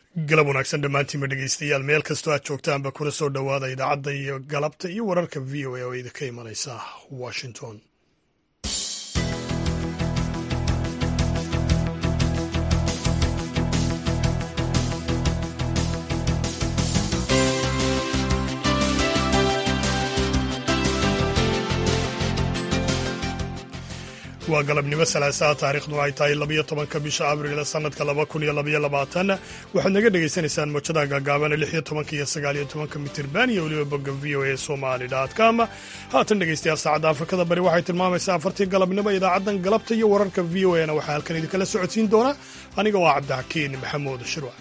galab wanaagsan dhammaantiinba dhegeystayaal meel kastoo aad joogtaanba kuna soo dhowaada idaacadda iyo galabta iyo wararka v o a oo idinka imanaysa washington waa galabnimo salaasaa taariikhdu ay tahay labayo tobanka bisha abriil sanadka laba kun iyo labaiyo labaatan waxaad naga dhagaysanaysaan mojada gaagaaban lixiyo tobanka iyo sagaaliyo tobanka mitirban iyo weliba bogga v o a somali com haatan dhegeystayaal saacadda afrikada bari waxay tilmaamaysaa afartii galabnimo idaacaddan galabta iyo wararka v o a na waxaa halkan idinkala socodsiin doona aniga waa cabdixakiin maxamuud shirwac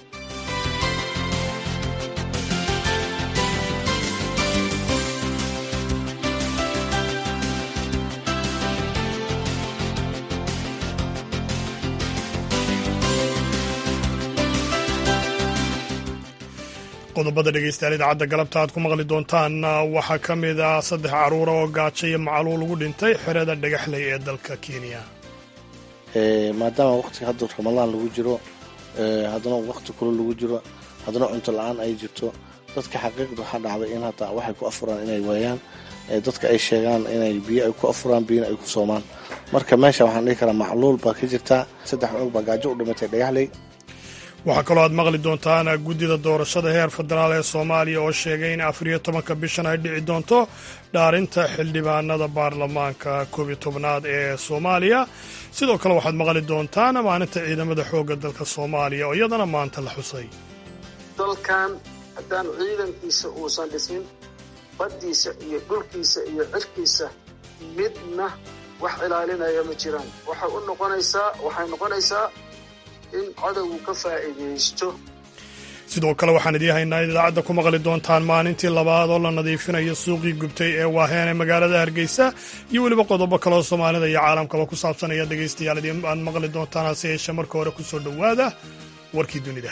qodobada dhegeystayaal idaacadda galabta aad ku maqli doontaan waxaa ka mid ah saddex caruura oo gaajo iyo macaluul ugu dhintay xerada dhagaxley ee dalka kenya maadaama waqtiga hadda ramadaan lagu jiro haddana waqti kule lagu jiro haddana cunto la-aan ay jirto dadka xaqiiqda waxaa dhacday in hadda waxay ku afuraan inay waayaan dadka ay sheegaan inay biyo ay ku afuraan biyona ay ku soomaan marka meesha waxaan dhihi karaa macluul baa ka jirta saddex cunug baa gaajo u dhimatay dhagaxley waxaa kaloo aad maqli doontaan guddida doorashada heer federaal ee soomaaliya oo sheegay in afariyo tobanka bishan ay dhici doonto dhaarinta xildhibaanada baarlamaanka koob iyo tobnaad ee soomaaliya sidoo kale waxaad maqli doontaan maalinta ciidamada xoogga dalka soomaaliya oo iyadana maanta la xusay dalkan haddaan ciidankiisa uusan dhisin baddiisa iyo dhulkiisa iyo cirkiisa midna wax ilaalinaya ma jiraan waxay u noqonaysaa waxay noqonaysaa in cadowgu ka faa'iidaysto sidoo kale waxaan idiin haynaa in idaacadda ku maqli doontaan maalintii labaad oo la nadiifinayo suuqii gubtay ee waaheen ee magaalada hargeysa iyo weliba qodobo kaleoo soomaalida iyo caalamkaba ku saabsanaya dhegaystayaal idiin aad maqli doontaan hase yeeshee marka hore ku soo dhowaada warkii dunida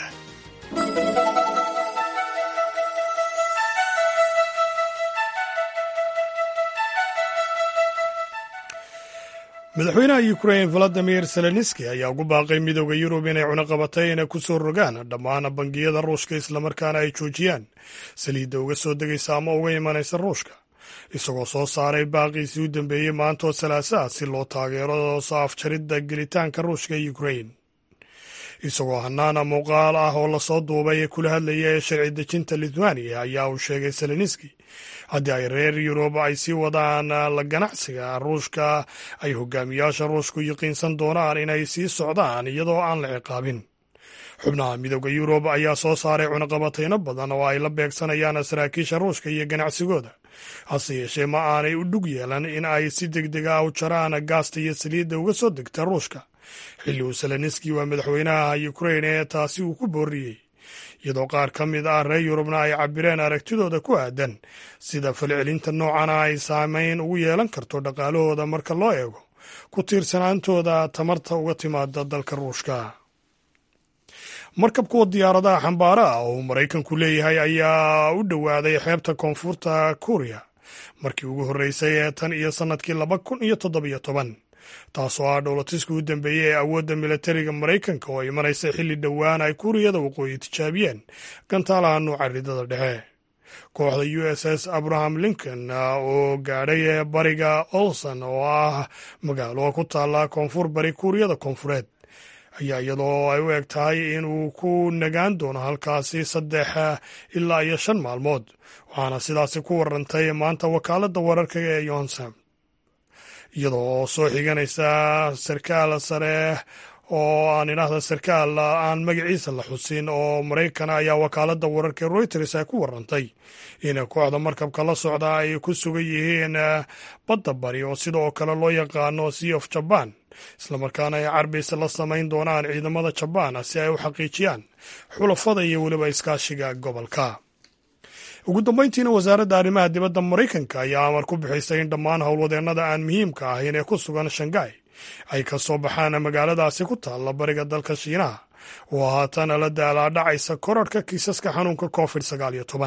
madaxweynaha ukrain valadimir zelenski ayaa ugu baaqay midooda yurub inay cunaqabatayna ku soo rogaan dhammaan bangiyada ruushka islamarkaana ay joojiyaan saliidda uga soo degaysa ama uga imanaysa ruushka isagoo soo saaray baaqiisii u dambeeyey maantoo salaasaa si loo taageero soo afjaridda gelitaanka ruushka ee ukrain isagoo hanaana muuqaal ah oo lasoo duubay ee kula hadlaya ee sharci dejinta lithuania ayaa uu sheegay zelenski haddii ay reer yurub ay sii wadaan la ganacsiga ruushka ay hogaamiyaasha ruushku yaqiinsan doonaan inay sii socdaan iyadoo aan la ciqaabin xubnaha midooda yurub ayaa soo saaray cunaqabatayno badan oo ay la beegsanayaan saraakiisha ruushka iyo ganacsigooda hase yeeshee ma aanay u dhug yeelan in ay si deg deg ah u jaraan gaasta iyo saliidda uga soo degta ruushka xilli uu seleniski waa madaxweynaha ukrain ee taasi uu ku booriyey iyadoo qaar ka mid ah reer yurubna ay cabireen aragtidooda ku aadan sida falcelinta noocana ay saameyn ugu yeelan karto dhaqaalahooda marka loo eego ku tiirsanaantooda tamarta uga timaada dalka ruushka markab kuwa diyaaradaha xambaara ah oo uu maraykanku leeyahay ayaa u dhowaaday xeebta koonfurta kuuriya markii ugu horreysay ee tan iyo sannadkii laba kun iyo toddobiyo toban taasoo ah dhowlatiska u dambeeyey ee awoodda militariga maraykanka oo imanaysa xilli dhowaan ay kuuriyada waqooyi tijaabiyeen gantaalaha nuuca ridada dhexe kooxda u s s abraham lincoln oo gaadhay bariga olson oo ah magaalo ku taalla koonfur bari kuuriyada koonfureed ayaa iyadoo ay u eg tahay in uu ku nagaan doono halkaasi saddex ilaa iyo shan maalmood waxaana sidaasi ku warantay maanta wakaaladda wararka ee yonsam iyadoo soo xiganaysa sarkaal sare oo aan idhaahda sarkaal aan magaciisa la xusin oo maraykana ayaa wakaaladda wararka reuters ay ku warantay in kooxda markabka la socda ay ku sugan yihiin badda bari oo sidoo kale loo yaqaano sea of jaban islamarkaana ay carbis la samayn doonaan ciidamada jabaan si ay u xaqiijiyaan xulafada iyo weliba iskaashiga gobolka ugu dambeyntiina wasaaradda arrimaha dibadda maraykanka ayaa amar ku bixisay in dhammaan howlwadeennada aan muhiimka ahayn ee ku sugan shangai ay ka soo baxaan magaaladaasi ku taalla bariga dalka shiinaha oo haatan la daalaadhacaysa korarhka kiisaska xanuunka covid sagaal iyo toban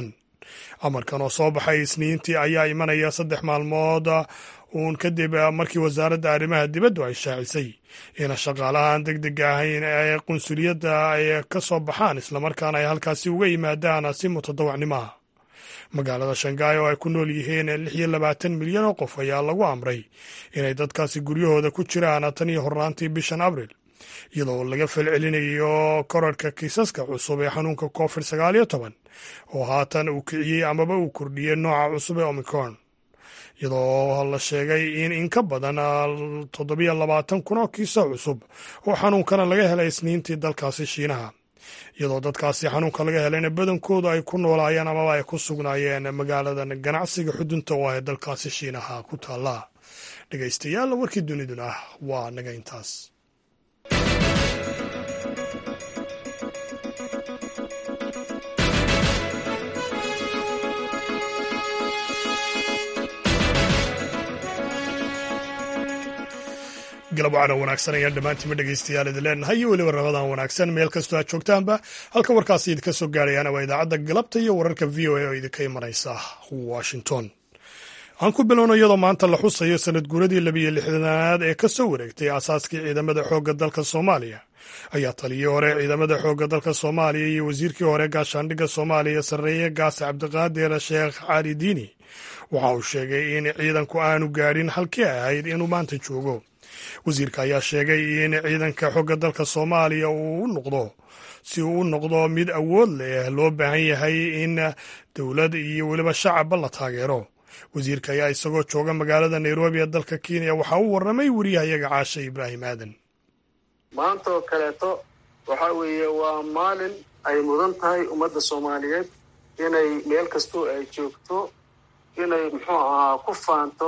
amarkan oo soo baxay isniintii ayaa imanaya saddex maalmood uun kadib markii wasaaradda arrimaha dibaddu ay shaacisay in shaqaalahan deg dega ahayn ee qunsuliyadda ay ka soo baxaan islamarkaana ay halkaasi uga yimaadaan si mutadawacnimo ah magaalada shangaay oo ay ku nool yihiin lix iyo labaatan milyan oo qof ayaa lagu amray inay dadkaasi guryahooda ku jiraan tan iyo horraantii bishan abril iyadoo laga falcelinayo korarhka kiisaska cusub ee xanuunka covid sagaal iyo toban oo haatan uu kiciyey amaba uu kordhiyey nooca cusub ee omicron iyadoo la sheegay in in ka badan toddobiyo labaatan kun oo kiisa cusub oo xanuunkana laga helay isniintii dalkaasi shiinaha iyadoo dadkaasi xanuunka laga helayna badankoodu ay ku noolaayeen amaba ay ku sugnaayeen magaaladan ganacsiga xudunta oo ee dalkaasi shiinaha ku taalla dhegaystayaal warkii duniduna waa naga intaas galab wacana wanaagsan ayaan dhammaantiinma dhegaystayaal idin leenahay iyo weliba rabadan wanaagsan meel kastoo aad joogtaanba halka warkaasi idinka soo gaarayaana waa idaacadda galabta iyo wararka v o a oo idinka imanaysa washington aan ku bilowno iyadoo maanta la xusayo sanad guuradii labiyo lixdanaad ee ka soo wareegtay aasaaskii ciidamada xoogga dalka soomaaliya ayaa taliyii hore ciidamada xoogga dalka soomaaliya iyo wasiirkii hore gaashaandhigga soomaaliya sarreeye gaase cabdiqaadir sheekh cali diini waxa uu sheegay in ciidanku aanu gaadhin halkii ahayd inuu maanta joogo wasiirka ayaa sheegay in ciidanka xogga dalka soomaaliya uu u noqdo si uu u noqdo mid awood leh loo baahan yahay in dowlad iyo weliba shacabba la taageero wasiirka ayaa isagoo jooga magaalada nairobi ee dalka kenya waxaa u warramay wariyahayaga caashe ibraahim aadan maanta oo kaleeto waxa weeye waa maalin ay mudan tahay ummadda soomaaliyeed inay meel kastoo ay joogto inay muxuu ahaa ku faanto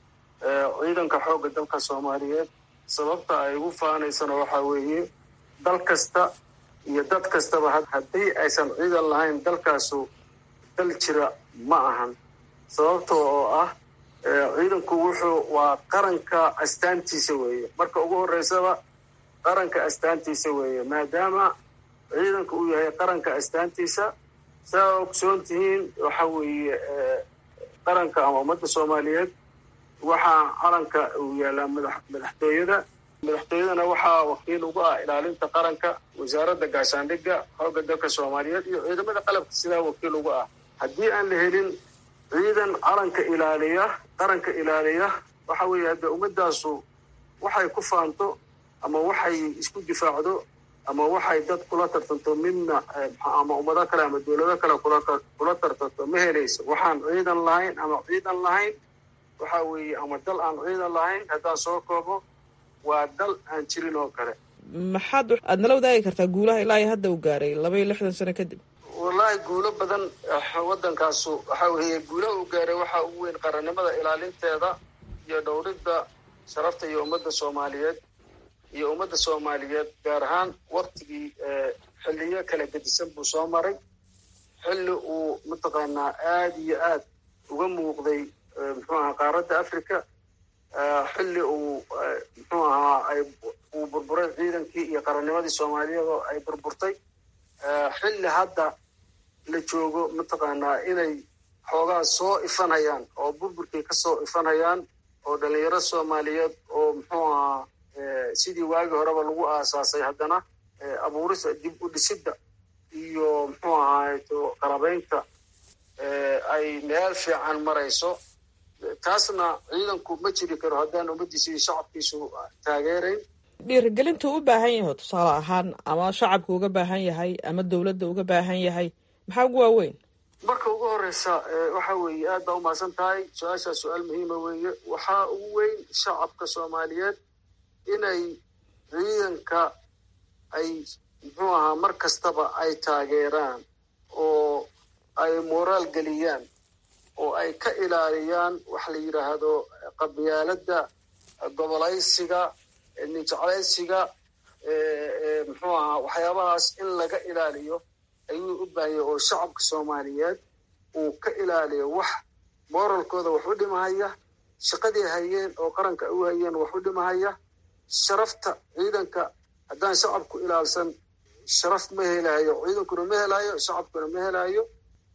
ciidanka xoogga dalka soomaaliyeed sababta ay ugu faanaysana waxaa weeye dal kasta iyo dad kastaba haddii aysan ciidan lahayn dalkaasu dal jira ma ahan sababta oo ah ciidanku wuxuu waa qaranka astaantiisa weeye marka ugu horreysaba qaranka astaantiisa weeye maadaama ciidanka uu yahay qaranka astaantiisa saa ogsoon tihiin waxa weeye qaranka ama ummadda soomaaliyeed waxaa calanka uu yaalaa madaxtooyada madaxtooyadana waxaa wakiil ugu ah ilaalinta qaranka wasaaradda gaashaandhigga xoogga dalka soomaaliyeed iyo ciidamada qalabka sidaa wakiil ugu ah haddii aan la helin ciidan calanka ilaaliya qaranka ilaaliya waxa weeye hadde ummadaasu waxay ku faanto ama waxay isku difaacdo ama waxay dad kula tartanto midna ama ummado kale ama dowlado kale kula tartanto ma helayso waxaan ciidan lahayn ama ciidan lahayn waxa weeye ama dal aan ciidan lahayn haddaan soo koobo waa dal aan jirin oo kale maxaad aad nala wadaagi kartaa guulaha ilaa iyo hadda uu gaaray laba iyo lixdan sano kadib wallaahi guulo badan waddankaasu waxa weeye guulaha uu gaaray waxaa ugu weyn qarannimada ilaalinteeda iyo dhowridda sharafta iyo ummadda soomaaliyeed iyo ummadda soomaaliyeed gaar ahaan waktigii xilliyo kala gedisan buu soo maray xilli uu mataqaanaa aada iyo aad uga muuqday muxuu ahaa qaaradda africa xilli uu muxuu ahaa ay uu burburay ciidankii iyo qarannimadii soomaaliyeed oo ay burburtay xilli hadda la joogo mataqaanaa inay xoogaa soo ifanhayaan oo burburkii ka soo ifanhayaan oo dhalinyaro soomaaliyeed oo muxuu ahaa sidii waagii horeba lagu aasaasay haddana abuurisa dib u dhisidda iyo muxuu ahaato qalabaynta ay meel fiican marayso taasna ciidanku ma jiri karo haddaan ummaddiisa iyo shacabkiisu taageerayn dhiirigelintuu u baahan yaho tusaale ahaan ama shacabka uga baahan yahay ama dowladda uga baahan yahay maxaa ugu waaweyn marka ugu horeysa waxa weeye aad baa umahadsan tahay su-aashaa su-aal muhiima weeye waxaa ugu weyn shacabka soomaaliyeed inay ciidanka ay muxuu ahaa mar kastaba ay taageeraan oo ay moraal geliyaan oo ay ka ilaaliyaan waxa la yidhaahdo qabyaaladda gobolaysiga ninjeclaysiga muxuu ahaa waxyaabahaas in laga ilaaliyo ayuu u baahanya oo shacabka soomaaliyeed uu ka ilaaliyo wax moralkooda wax u dhimahaya shaqadii hayeen oo qaranka u hayeen wax u dhimahaya sharafta ciidanka haddaan shacabku ilaalsan sharaf ma helayo ciidankuna ma helayo shacabkuna ma helayo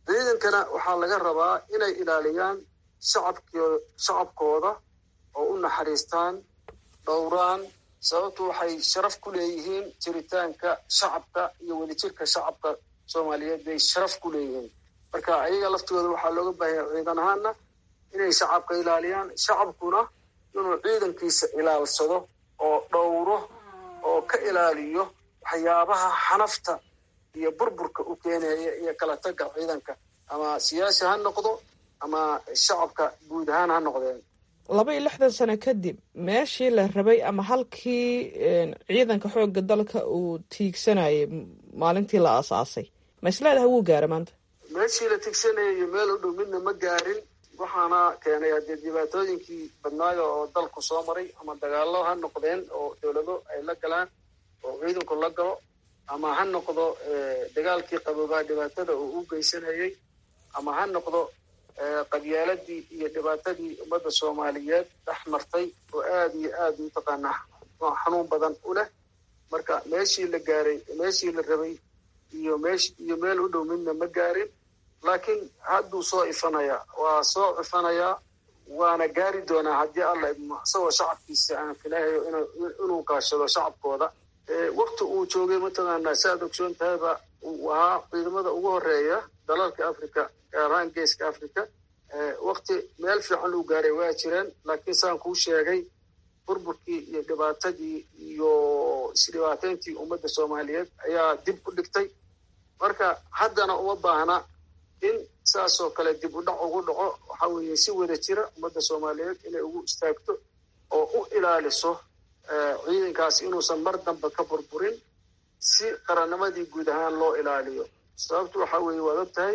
ciidankana waxaa laga rabaa inay ilaaliyaan shacabkoo shacabkooda oo u naxariistaan dhowraan sababtu waxay sharaf ku leeyihiin jiritaanka shacabka iyo wadajirka shacabka soomaaliyeed bay sharaf ku leeyihiin marka ayaga laftigooda waxaa looga baahanya ciidan ahaana inay shacabka ilaaliyaan shacabkuna inuu ciidankiisa ilaalsado oo dhowro oo ka ilaaliyo waxyaabaha xanafta iyo burburka u keenaya iyo kala tagga ciidanka ama siyaasi ha noqdo ama shacabka guud ahaan ha noqdeen laba iyo lixdan sano kadib meeshii la rabay ama halkii ciidanka xoogga dalka uu tiigsanayay maalintii la aasaasay ma isleedaha wuu gaara maanta meeshii la tigsanayay iyo meel u dhow midna ma gaarin waxaana keenay haddee dhibaatooyinkii badnaayo oo dalku soo maray ama dagaallo ha noqdeen oo dowlado ay la galaan oo ciidanku la galo ama ha noqdo dagaalkii qaboobaa dhibaatada uu u geysanayay ama ha noqdo qabyaaladii iyo dhibaatadii ummadda soomaaliyeed dhex martay oo aada iyo aada mataqaanaa xanuun badan u leh marka meeshii la gaaray meeshii la rabay iyo meesh iyo meel u dhow midna ma gaarin laakiin hadduu soo ifanayaa waa soo cifanayaa waana gaari doonaa haddii alla idmo isagoo shacabkiisa aan filahayo inuu kaashado shacabkooda wakti uu joogay mataqaanaa si aad ogsoon tahayba uu ahaa ciidamada ugu horeeya dalalka africa gaar ahaan geeska africa wakti meel fiican uu gaaray waa jireen laakiin saan kuu sheegay burburkii iyo dhibaatadii iyo isdhibaateyntii ummadda soomaaliyeed ayaa dib u dhigtay marka haddana uma baahna in saasoo kale dib u dhac ugu dhaco waxa weeye si wada jira ummadda soomaaliyeed inay ugu istaagto oo u ilaaliso ciidankaas inuusan mar dambe ka burburin si qarannimadii guud ahaan loo ilaaliyo sababtu waxa weeye waad og tahay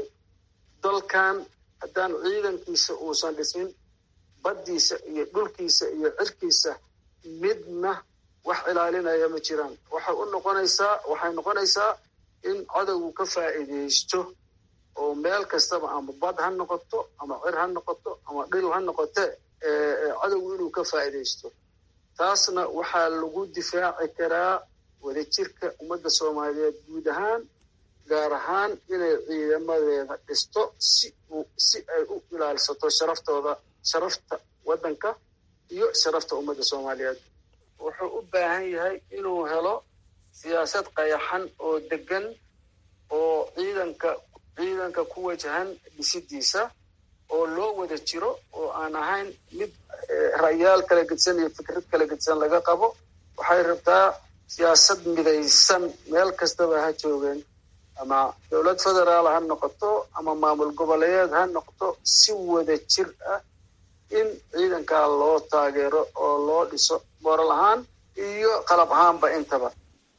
dalkan haddaan ciidankiisa uusan dhisin baddiisa iyo dhulkiisa iyo cirkiisa midna wax ilaalinaya ma jiraan waxay u noqonaysaa waxay noqonaysaa in cadowgu ka faa'iidaysto oo meel kastaba ama bad ha noqoto ama cir ha noqoto ama dhil ha noqote cadowgu inuu ka faa'iidaysto taasna waxaa lagu difaaci karaa wadajirka ummadda soomaaliyeed guud ahaan gaar ahaan inay ciidamadeeda dhisto si si ay u ilaalsato sharaftooda sharafta waddanka iyo sharafta ummadda soomaaliyeed wuxuu u baahan yahay inuu helo siyaasad qayaxan oo degan oo ciidanka ciidanka ku wajahan dhisidiisa oo loo wada jiro oo aan ahayn mid ra'yaal kala gedsan iyo fikrad kala gedsan laga qabo waxay rabtaa siyaasad midaysan meel kastaba ha joogeen ama dowlad federaal ha noqoto ama maamul goboleeyeed ha noqoto si wada jir ah in ciidankaa loo taageero oo loo dhiso moral ahaan iyo qalab ahaanba intaba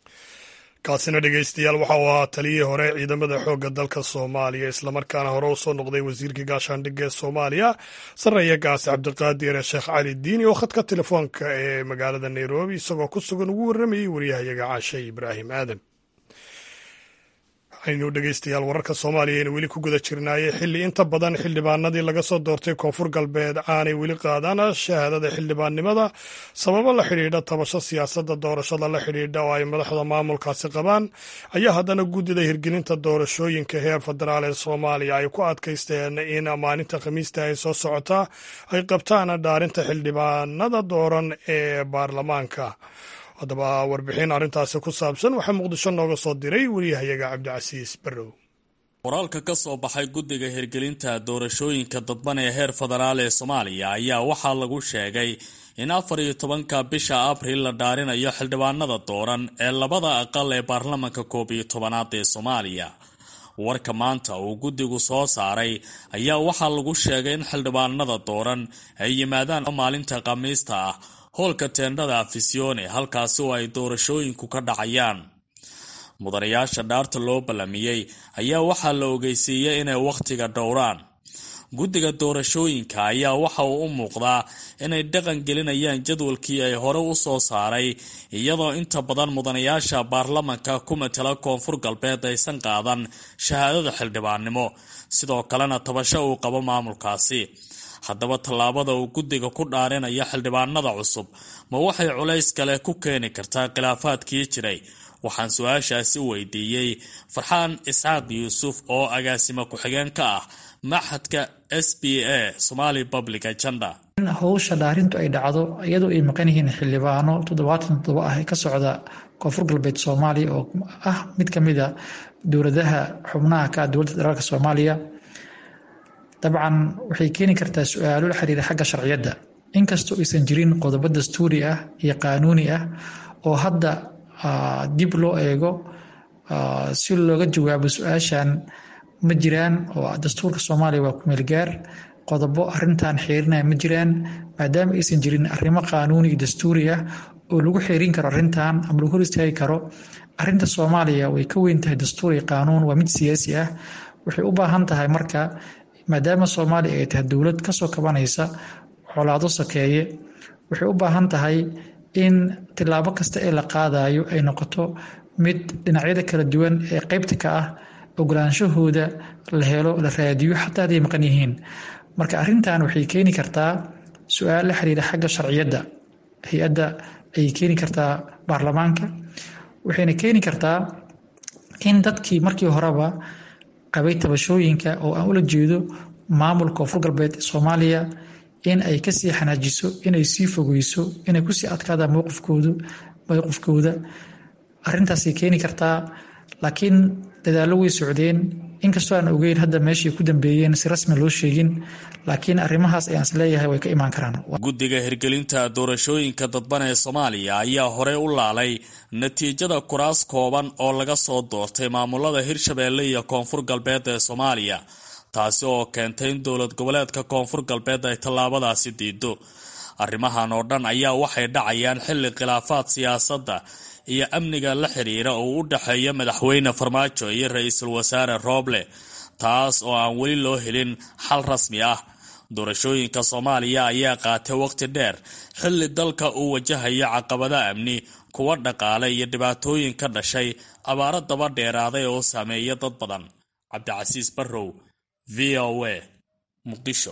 kaasina dhegeystayaal waxa uu ahaa taliyihii hore ciidamada xoogga dalka soomaaliya islamarkaana hore usoo noqday wasiirka gaashaandhigga ee soomaaliya sarreeya gaasi cabdiqaadir sheekh cali diini oo khadka telefoonka ee magaalada nairobi isagoo ku sugan ugu warramayey waryahayaga caashe ibraahim aadan aynu dhegeystayaal wararka soomaaliya aynu weli ku guda jirnaayey xilli inta badan xildhibaanadii laga soo doortay koonfur galbeed aanay weli qaadaan shahaadada xildhibaannimada sababo la xidhiidha tabasho siyaasadda doorashada la xidhiidha oo ay madaxda maamulkaasi qabaan ayaa haddana guddida hirgelinta doorashooyinka heer federaal ee soomaaliya ay ku adkaysteen in maalinta khamiista ay soo socotaa ay qabtaan dhaarinta xildhibaanada dooran ee baarlamaanka haddaba warbixin arrintaasi ku saabsan waxaa muqdisho nooga soo diray wariyahayaga cabdicasiis barrow qoraalka ka soo baxay guddiga hirgelinta doorashooyinka dadban ee heer federaal ee soomaaliya ayaa waxaa lagu sheegay in afar iyo tobanka bisha abril la dhaarinayo xildhibaanada dooran ee labada aqal ee baarlamanka koob iyo tobanaad ee soomaaliya warka maanta uu guddigu soo saaray ayaa waxaa lagu sheegay in xildhibaanada dooran ay yimaadaan maalinta khamiista ah hoolka teendhada afisione halkaasi oo ay doorashooyinku ka dhacayaan mudanayaasha dhaarta loo ballamiyey ayaa waxaa la ogeysiiyey inay wakhtiga dhowraan guddiga doorashooyinka ayaa waxa uu u muuqdaa inay dhaqan gelinayaan jadwalkii ay hore u soo saaray iyadoo inta badan mudanayaasha baarlamanka ku matala koonfur galbeed aysan qaadan shahaadada xildhibaannimo sidoo kalena tabasho uu qabo maamulkaasi haddaba tallaabada uu guddiga ku dhaarinaya xildhibaanada cusub ma waxay culays kale ku keeni kartaa khilaafaadkii jiray waxaan su-aashaasi weydiiyey farxaan isxaaq yuusuf oo agaasimo ku-xigeen ka ah maxadka s b a somali public agenda in howsha dhaarintu ay dhacdo iyadoo ay maqan yihiin xildhibaano toddobaatan toddoba ah ee ka socda koonfur galbeed soomaaliya oo ah mid ka mid a dowladaha xubnaha ka ah dowladda federaalk soomaaliya dabcan waxay keeni kartaa su-aalo la xiriira xagga sharciyadda inkastoo aysan jirin qodobo dastuuri ah iyo qaanuuni ah oo hadda dib loo eego si looga jawaabo su-aashan ma jiraan oo dastuurka soomaaliya waa kumeelgaar qodobo arintan xeerinaya ma jiraan maadaama aysan jirin arrimo qaanuuni iyo dastuuri ah oo lagu xeerin karo arintan ama lagu hor istaagi karo arinta soomaaliya way ka weyn tahay dastuur iyo qaanuun waa mid siyaasi ah waxay u baahan tahay marka maadaama soomaaliya ay tahay dowlad kasoo kabanaysa colaado sakeeye waxay u baahan tahay in tilaabo kasta ee la qaadayo ay noqoto mid dhinacyada kala duwan ee qeybta ka ah ogolaanshahooda la helo la raadiyo xataa haday maqan yihiin marka arintan waxay keeni kartaa su-aal la xiriira xagga sharciyadda hay-adda ayay keeni kartaa baarlamaanka waxayna keeni kartaa in dadkii markii horeba qabay tabashooyinka oo aan ula jeedo maamulka koonfur galbeed ee soomaaliya in ay kasii xanaajiso inay sii fogeyso inay kusii adkaadaan mowqifkoodu mowqifkooda arintaasay keeni kartaa laakiin dadaallo way socdeen inkastoo aan ogeyn hadda meeshay ku dambeeyeen si rasmi loo sheegin laakiin arrimahaas ayaan is leeyahay way ka imaan karaan guddiga hirgelinta doorashooyinka dadban ee soomaaliya ayaa horey u laalay natiijada kuraas kooban oo laga soo doortay maamulada hirshabeelle iyo koonfur galbeed ee soomaaliya taasi oo keentay in dowlad goboleedka koonfur galbeed ay tallaabadaasi diido arrimahan oo dhan ayaa waxay dhacayaan xilli khilaafaad siyaasadda iyo amniga la xiriira oo u dhexeeya madaxweyne farmaajo iyo ra-iisul wasaare rooble taas oo aan weli loo helin xal rasmi ah doorashooyinka soomaaliya ayaa qaatay waqti dheer xilli dalka uu wajahayo caqabada amni kuwa dhaqaale iyo dhibaatooyin ka dhashay abaaro daba dheeraaday oo saameeya dad badan cabdicasiis barrow v o a muqdisho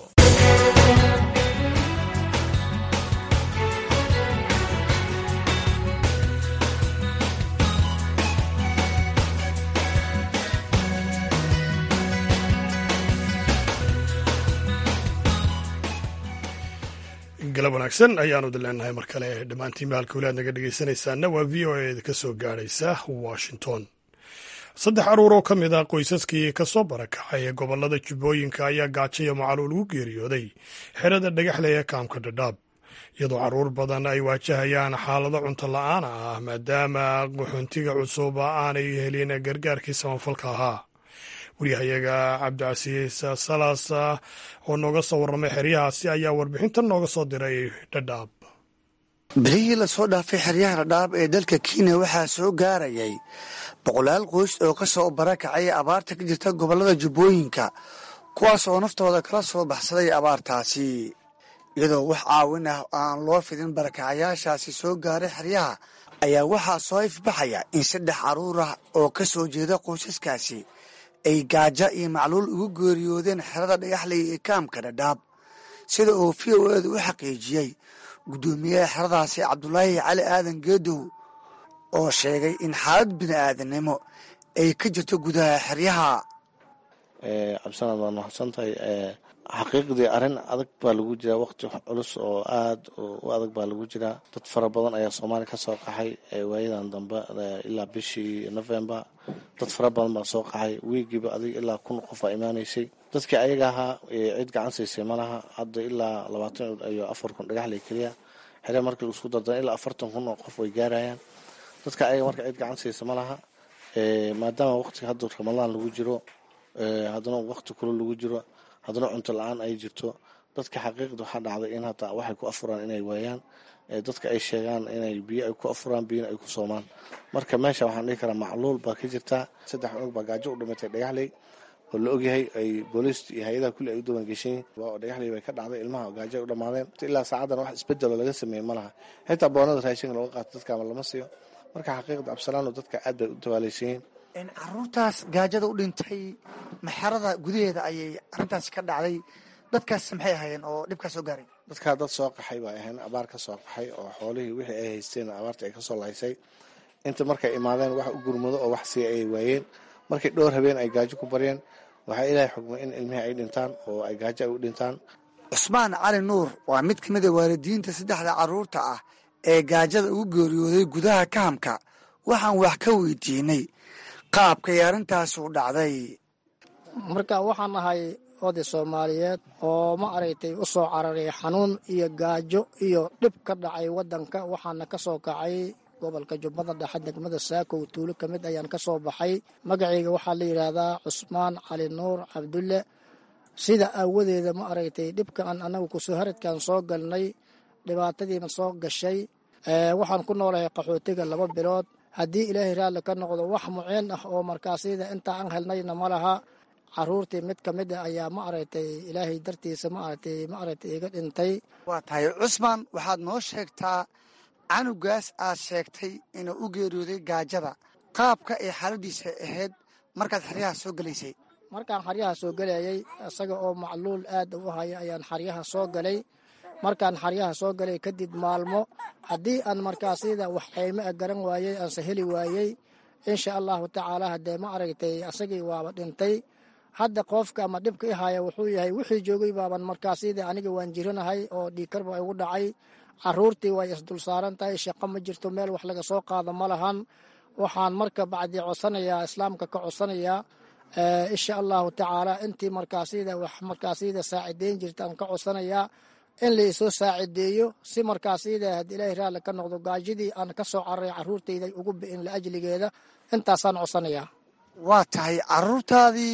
galab wanaagsan ayaanu idin leenahay mar kale dhammaantiin bahalka weli aad naga dhegaysanaysaana waa v o a ka soo gaadhaysa washington saddex caruur oo ka mid ah qoysaskii ka soo barakacay ee gobollada jubbooyinka ayaa gaajayo macaluul ugu geeriyooday xerada dhagaxle ee kaamka dhadhaab iyadoo caruur badan ay waajahayaan xaalado cunto la-aana ah maadaama qaxoontiga cusub aanay helin gargaarkii samafalka ahaa waryahayaga cabdicasiis salaas oo nooga soo warramay xeryahaasi ayaa warbixintan nooga soo diray dhadhaab bilihii lasoo dhaafay xeryaha dhadhaab ee dalka kenya waxaa soo gaarayay boqolaal qoys oo ka soo barakacay abaarta ka jirta gobollada jubbooyinka kuwaas oo naftooda kala soo baxsaday abaartaasi iyadoo wax caawin ah aan loo fidin barakacayaashaasi soo gaaray xeryaha ayaa waxaa soo ifbaxaya in saddex carruur ah oo ka soo jeeda qoysaskaasi ay gaaja iyo macluul ugu geeriyoodeen xerada dhagaxley ee kaamka dhadhaab sida uu v o edu u xaqiijiyey guddoomiyaha xeradaasi cabdulaahi cali aadan geedow oo sheegay in xaalad bini'aadanimo ay ka jirto gudaha xeryaha cabdisanaad waad mahadsan tahay xaqiiqdii arrin adag baa lagu jiraa waqti culus oo aada u adag baa lagu jiraa dad fara badan ayaa soomaaliya ka soo qaxay waayadan dambe ilaa bishii november dad fara badan baa soo qaxay wiigiiba adig ilaa kun qof aa imaanaysay dadkii ayaga ahaa cid gacan siisay malaha hadda ilaa labaatan iyo afar kun dhagaxley keliya xere markii laisku dardana ilaa afartan kun oo qof way gaarayaan dadka ayaga marka cid gacan siisa malaha maadaama waqtiga hadda ramadaan lagu jiro haddana waqti kulo lagu jiro haddana cunto la-aan ay jirto dadka xaqiiqda waxaa dhacday in hataa waxay ku afuraan inay waayaan dadka ay sheegaan inay biyo ay ku afuraan biyona ay ku soomaan marka meesha waxaan dhihi karaa macluul baa ka jirtaa saddex cunug baa gaajo u dhimatay dhagaxley oo la ogyahay ay booliist iyo hay-adaha kulli ay u dabangeshan yihin dhagaxley bay ka dhacday ilmaha gaajo ay u dhamaadeen ilaa saacadan wax isbedelo laga sameeyey ma laha xitaa boonada raashinka looga qaato dadkaama lama siiyo marka xaqiiqda absalaano dadka aad bay u dabaalaysan yihiin caruurtaas gaajada u dhintay maxarada gudaheeda ayay arrintaasi ka dhacday dadkaas maxay ahaayeen oo dhibkaa soo gaaray dadkaa dad soo qaxay bay ahayn abaar ka soo qaxay oo xoolihii wixii ay haysteen abaarta ay kasoo laysay inta markay imaadeen wax u gurmado oo wax siiya ayay waayeen markii dhowr habeen ay gaajo ku baryeen waxaa ilaahay xugmay in ilmihii ay dhintaan oo ay gaajo ay u dhintaan cusmaan cali nuur waa mid ka mid a waalidiinta saddexda carruurta ah ee gaajada ugu geeriyooday gudaha kahamka waxaan wax ka weydiinay qaabkay arrintaasi u dhacday marka waxaan ahay oday soomaaliyeed oo ma aragtay u soo cararay xanuun iyo gaajo iyo dhib ka dhacay waddanka waxaana ka soo kacay gobolka jubbada dhexe degmada saakow tuulo ka mid ayaan ka soo baxay magacayga waxaa la yidhaahdaa cusmaan cali nuur cabdulle sida aawadeeda ma aragtay dhibkaan anagu kusoo haradkaan soo galnay dhibaatadiina soo gashay waxaan ku noolahay qaxootiga laba bilood haddii ilaahay raalli ka noqdo wax muceen ah oo markaasida intaa aan helnayna ma laha caruurtii mid ka mid a ayaa ma aragtay ilaahay dartiisa ma aragtay ma aragtay iga dhintay waa tahay cusmaan waxaad noo sheegtaa canugaas aad sheegtay inuu u geeriyooday gaajada qaabka ay xaaladiisa ahayd markaad xeryaha soo gelaysay markaan xaryaha soo gelayay isaga oo macluul aad u haya ayaan xaryaha soo galay markaan xaryaha soo galay kadib maalmo haddii aan markaasida wax qayme a garan waayey aanse heli waayey insha allahu tacaala haddee ma aragtay asagii waaba dhintay hadda qoofka ama dhibka i haya wuxuu yahay wixii joogay baaban markaasida aniga waan jiranahay oo dhiikarba igu dhacay caruurtii way isdul saaran tahay shaqo ma jirto meel wax laga soo qaado ma lahan waxaan marka bacdi codsanayaa islaamka ka codsanayaa insha allahu tacaala intii markaasida wax markaasida saacideyn jirtaan ka codsanayaa in laisoo saacideeyo si markaasida had ilaahay raalli ka noqdo gaajidii aan ka soo cararay caruurtayda ugu bi'in la ajligeeda intaasaan codsanayaa waa tahay caruurtaadii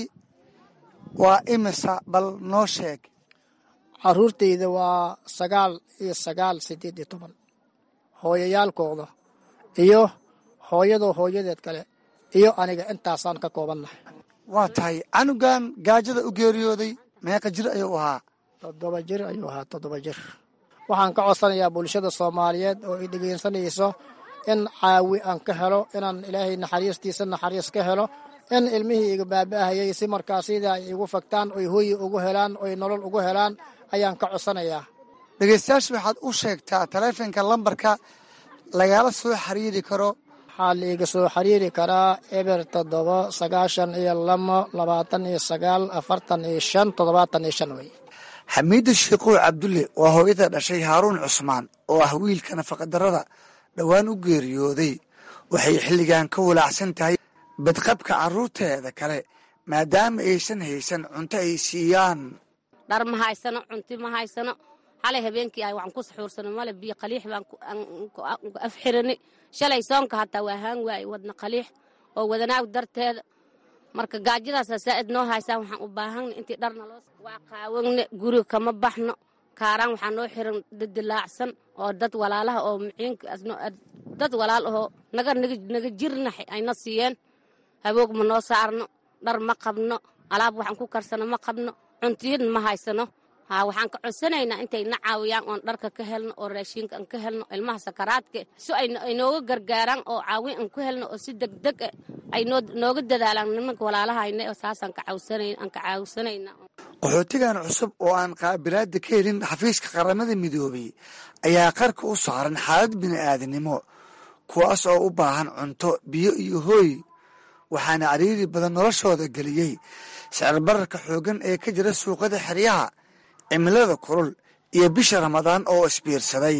waa imisa bal noo sheeg caruurtayda waa sagaal iyo sagaal sideed iyo toban hooyayaalkooda iyo hooyadoo hooyadeed kale iyo aniga intaasaan ka koobannahay waa tahay canugan gaajada u geeriyooday meeqa jir ayuu ahaa toddoba jir ayuu ahaa toddoba jir waxaan ka codsanayaa bulshada soomaaliyeed oo i dhegeysanayso in caawi aan ka helo inaan ilaahay naxariistiisa naxariis ka helo in ilmihii iga baaba'ahayay si markaasida ay igu fagtaan oy hooyi ugu helaan oy nolol ugu helaan ayaan ka codsanayaa dhegeystayaasha waxaad u sheegtaa taleefonka lambarka lagala soo xiriiri karo waxaa laiga soo xiriiri karaa eber toddoba sagaashan iyo lamo labaatan iyo sagaal afartan iyo shan toddobaatan iyo shan wey xamiida sheikow cabdulle waa hooyada dhashay haaruun cusmaan oo ah wiilka nafaqadarrada dhowaan u geeriyooday waxay xilligan ka walaacsan tahay badqabka carruurteeda kale maadaama aysan haysan cunto ay siiyaan dhar ma haysano cunti ma haysano xalay habeenkii ah waxaan ku saxuursano male biyo qaliix baan afxirani shalay soonka hataa waa haan waaye wadna qaliix oo wadanaag darteeda marka gaajadaasa saa'id noo haysaan waxaan u baahana intii dharna loo waa qaawanne guriga kama baxno kaaraan waxaa noo xiran dadilaacsan oo dad walaalaha oo muciinka dad walaal ahoo naga naga jirna ayna siiyeen haboog ma noo saarno dhar ma qabno alaab waxaan ku karsano ma qabno cuntiyadna ma haysano ha waxaan ka codsanaynaa intay na caawiyaan oon dharka ka helno oo raashiinka aan ka helno ilmaha sakaraadka si ay nooga gargaaraan oo caawin aan ku helno oo si degdeg ah ay nooga dadaalaan nimanka walaalahayna oo saasaan ka caawsanayna qaxootigan cusub oo aan qaabilaada ka helin xafiiska qaramada midoobay ayaa qarka u saaran xaalad bini'aadanimo kuwaas oo u baahan cunto biyo iyo hooy waxaana cariiri badan noloshooda geliyey sicirbararka xooggan ee ka jira suuqada xeryaha cimilada kulul iyo bisha ramadaan oo isbiirsaday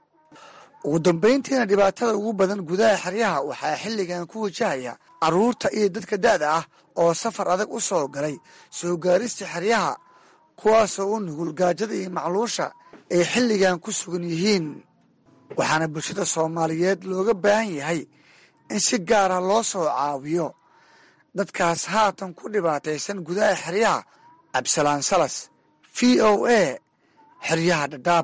ugu dambayntiina dhibaatada ugu badan gudaha xeryaha waxaa xilligan ku wajahaya carruurta iyo dadka da'da ah oo safar adag u soo galay soo gaarista xeryaha kuwaasoo u nugul gaajada iyo macluusha ay xilligan ku sugan yihiin waxaana bulshada soomaaliyeed looga baahan yahay in si gaara loo soo caawiyo dadkaas haatan ku dhibaataysan gudaha xeryaha cabdisalaan salas v o a xeryaha dhadhaab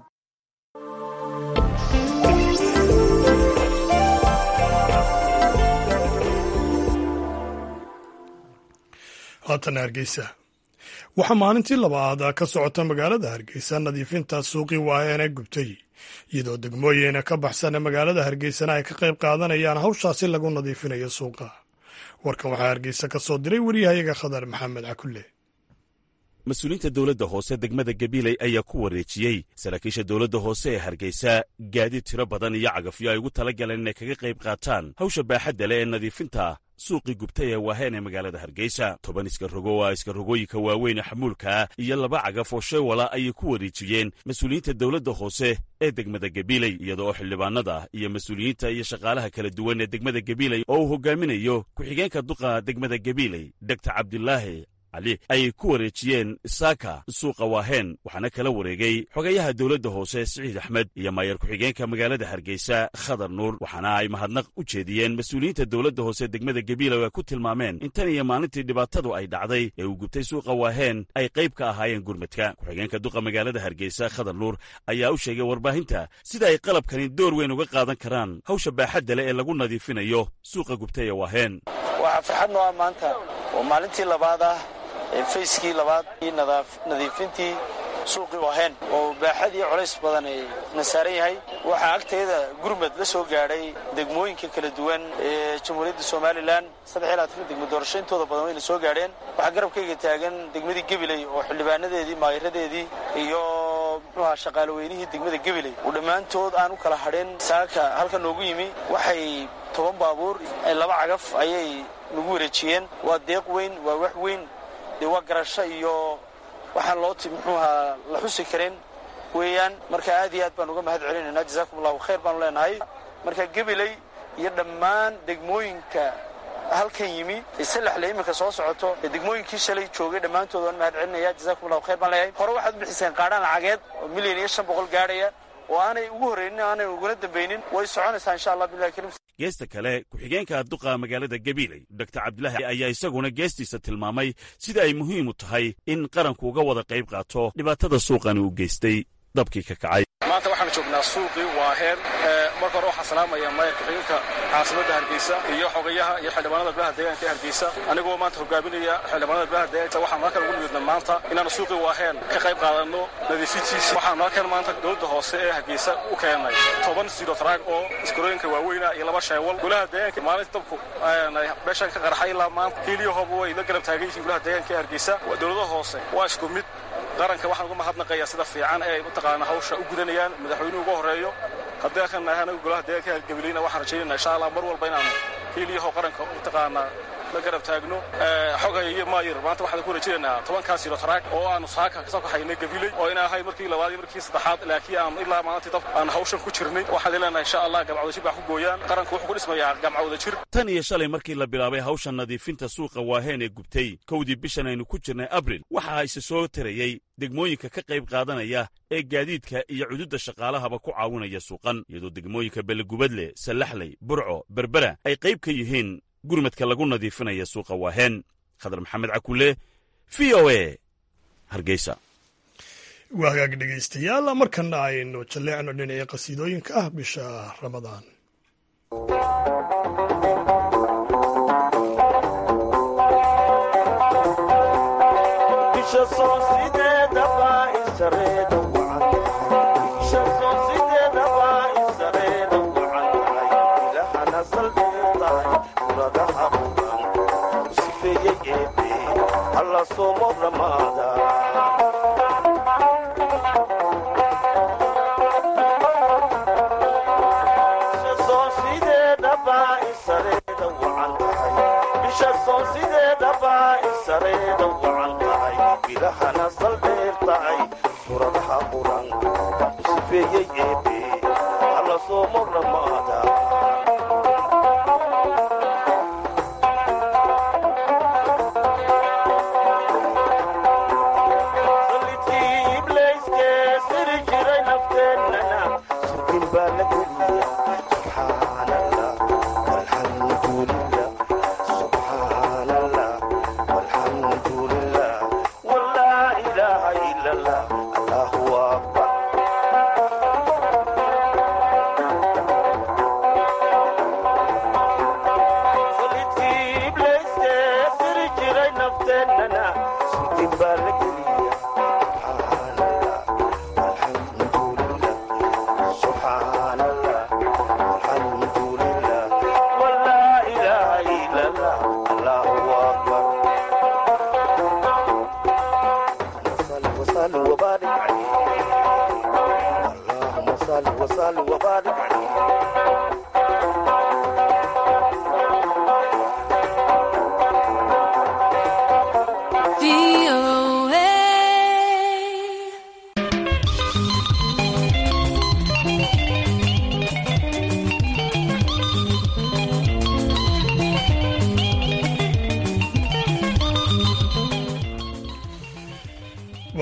haatan hargeysa waxaa maalintii labaad ka socota magaalada hargeysa nadiifinta suuqii waaheene gubtay iyadoo degmooyin ka baxsan magaalada hargeysana ay ka qayb qaadanayaan hawshaasi lagu nadiifinayo suuqa warkan waxaa hargeysa ka soo diray waryahayaga khadar maxamed cakulle mas-uuliyiinta dowladda hoose degmada gabiley ayaa ku wareejiyey saraakiisha dowladda hoose ee hargeysa gaadiid tiro badan iyo cagafyo ay ugu tala galeen inay kaga qayb qaataan hawsha baaxadda leh ee nadiifinta suuqii gubtay ee waaheen ee magaalada hargeysa toban iskarogo oo ah iskarogooyinka waaweyn ee xamuulkaa iyo laba cagaf oo sheewala ayay ku wareejiyeen mas-uuliyiinta dowladda hoose ee degmada gabiley iyada oo xildhibaanada iyo mas-uuliyiinta iyo shaqaalaha kala duwan ee degmada gabiley oo uu hogaaminayo ku-xigeenka duqa degmada gabiley dogtar cabdilaahi ayay ku wareejiyeen saaka suuqa waaheen waxaana kala wareegay xogayaha dowladda hoose siciid axmed iyo maayar ku-xigeenka magaalada hargeysa khadar nuur waxaana ay mahadnaq u jeediyeen mas-uuliyiinta dowladda hoose degmada gabiila oo ay ku tilmaameen in tan iyo maalintii dhibaatadu ay dhacday ee uu gubtay suuqa waaheen ay qayb ka ahaayeen gurmadka ku-xigeenka duqa magaalada hargeysa khadar nuur ayaa u sheegay warbaahinta sida ay qalabkani door weyn uga qaadan karaan hawsha baaxadda leh ee lagu nadiifinayo suuqa gubtay ee waaheen waxaa farxad noo ah maanta oo maalintii labaad ah fayskii labaad nadiifintii suuqii waaheen oo baaxad iyo culays badan ay na saaran yahay waxaa agteeda gurmad la soo gaadhay degmooyinka kala duwan ee jamhuuriyadda somalilan degmo doorasho intooda badan wayna soo gaadheen waxaa garabkayga taagan degmadii gabiley oo xildhibaanadeedii maayiradeedii iyo muxuuha shaqaaloweynihii degmada gabiley oo dhammaantood aan u kala hadhin saaka halka noogu yimi waxay toban baabuur laba cagaf ayay nagu wareejiyeen waa deeq weyn waa wax weyn dee waa garasho iyo waxaan loo ti muxuuhaa la xusi karin weeyaan marka aad iyo aad baan uga mahad celinaynaa jazaakum allahu khayr baanu leenahay marka gabiley iyo dhammaan degmooyinka halkan yimi isalaxle iminka soo socoto ee degmooyinkii shalay joogay dhammaantood waan mahad celinaya jazakum allahu khayr baan leeyahay hore waxaad u bixiseen qaadhaan lacageed oo milyan iyo shan boqol gaadhaya oo aanay ugu horraynin aanay uguna dambaynin way soconaysaa insha allah billahi karim geesta kale ku-xigeenka duqa magaalada gabiiley doctor cabdilaahi ayaa isaguna geestiisa tilmaamay sida ay muhiim u tahay in qaranku uga wada qayb qaato dhibaatada suuqani uu geystay dabkii ka kacay maanta waxaanu joognaa suuqii waaheen marka hore waxaa salaamaya maayar ku-xigeenka caasimadda hargeysa iyo xogayaha iyo xildhibaanada beelaha deegaanka ee hargeysa anigoo maanta hogaaminaya xildhibaanada beelaha deegaanka waxaanu halkan ugu nimidna maanta inaanu suuqii waaheen ka qayb qaadanno nadiifintiisa waxaanu halkan maanta dowladda hoose ee hargeysa u keennay toban sidotraag oo iskarooyinka waaweyna iyo laba sheewal golaha deegaanka maalinta dabku meeshan ka qarxay ilaa maanta hiiliyahooba way la garab taagan yihiin golaha deegaanka ee hargeysa dowladaha hoose waa isku mid qaranka waxaan uga mahadnaqayaa sida fiican ee ay mataqaana hawsha u gudanayaan madaxweynuhu uga horreeyo haddii halkan nahay anagu golaha deegaanka hargabilina waxaan rajaynayna insha allah mar walba inaanu hiiliyaho qaranka mataqaanaa la garab taagno xoghay iyo maayir maanta waxaan ku rajaynaynaa tobankaa siro taraag oo aanu saaka kasoo kaxaynay gabiley oo ina ahay markii labaad iyo markii saddexaad laakiin aanu ilaa maalintii dab aan hawshan ku jirnay waxaan leenahay insha allah gamcawdajir baa ku gooyaan qaranku wuxuu ku dhismayaa gamcawdajir tan iyo shalay markii la bilaabay hawsha nadiifinta suuqa waaheen ee gubtay kowdii bishan aynu ku jirnay abril waxa ise soo tarayey degmooyinka ka qayb qaadanaya ee gaadiidka iyo cududda shaqaalahaba ku caawinaya suuqan iyadoo degmooyinka belegubadle sallaxley burco berbera ay qayb ka yihiin gurmadka lagu nadiifinaya suuqa waaheen khadar maxamed cakule v o e hargeysa waa hagaag dhegaystayaal markana aynu jalleecno dhinacii qasiidooyinka ah bisha ramadaan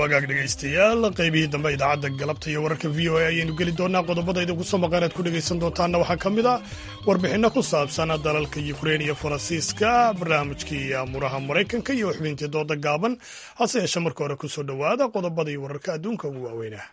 wagaag dhegaystayaal qaybihii dambe idaacadda galabta iyo wararka v o a ayaynu geli doonaa qodobada idinku soo maqan aad ku dhegaysan doontaanna waxaa ka mid ah warbixinno ku saabsan dalalka yukrein iyo faransiiska barnaamijkii amuraha maraykanka iyo xubintii dooda gaaban hase yeeshe marka hore ku soo dhowaada qodobada iyo wararka adduunka ugu waaweynah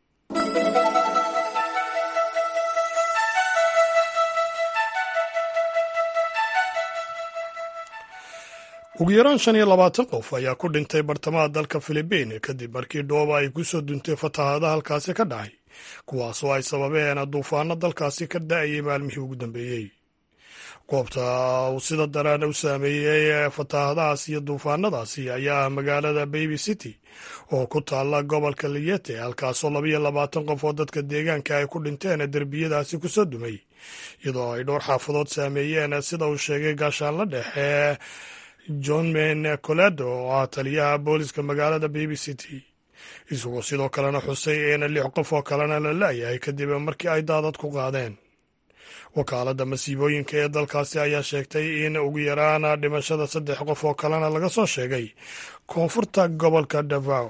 ugu yaraan shan iyo labaatan qof ayaa ku dhintay bartamaha dalka filibiin kadib markii dhooba ay ku soo duntay fatahaada halkaasi ka dhacay kuwaasoo ay sababeen duufaano dalkaasi ka da-ayay maalmihii ugu dambeeyey goobta uu sida daraan u saameeyey fatahaadahaas iyo duufaanadaasi ayaa ah magaalada baby city oo ku taalla gobolka liyete halkaasoo labayo labaatan qof oo dadka deegaanka ay ku dhinteen derbiyadaasi kusoo dumay iyadoo ay dhowr xaafadood saameeyeen sida uu sheegay gaashaanla dhexe john men coledo oo ah taliyaha booliska magaalada baby city isagoo sidoo kalena xusay in lix qof oo kalena la laayahay kadib markii ay daadad ku qaadeen wakaaladda masiibooyinka ee dalkaasi ayaa sheegtay in ugu yaraan dhimashada saddex qof oo kalena laga soo sheegay koonfurta gobolka davao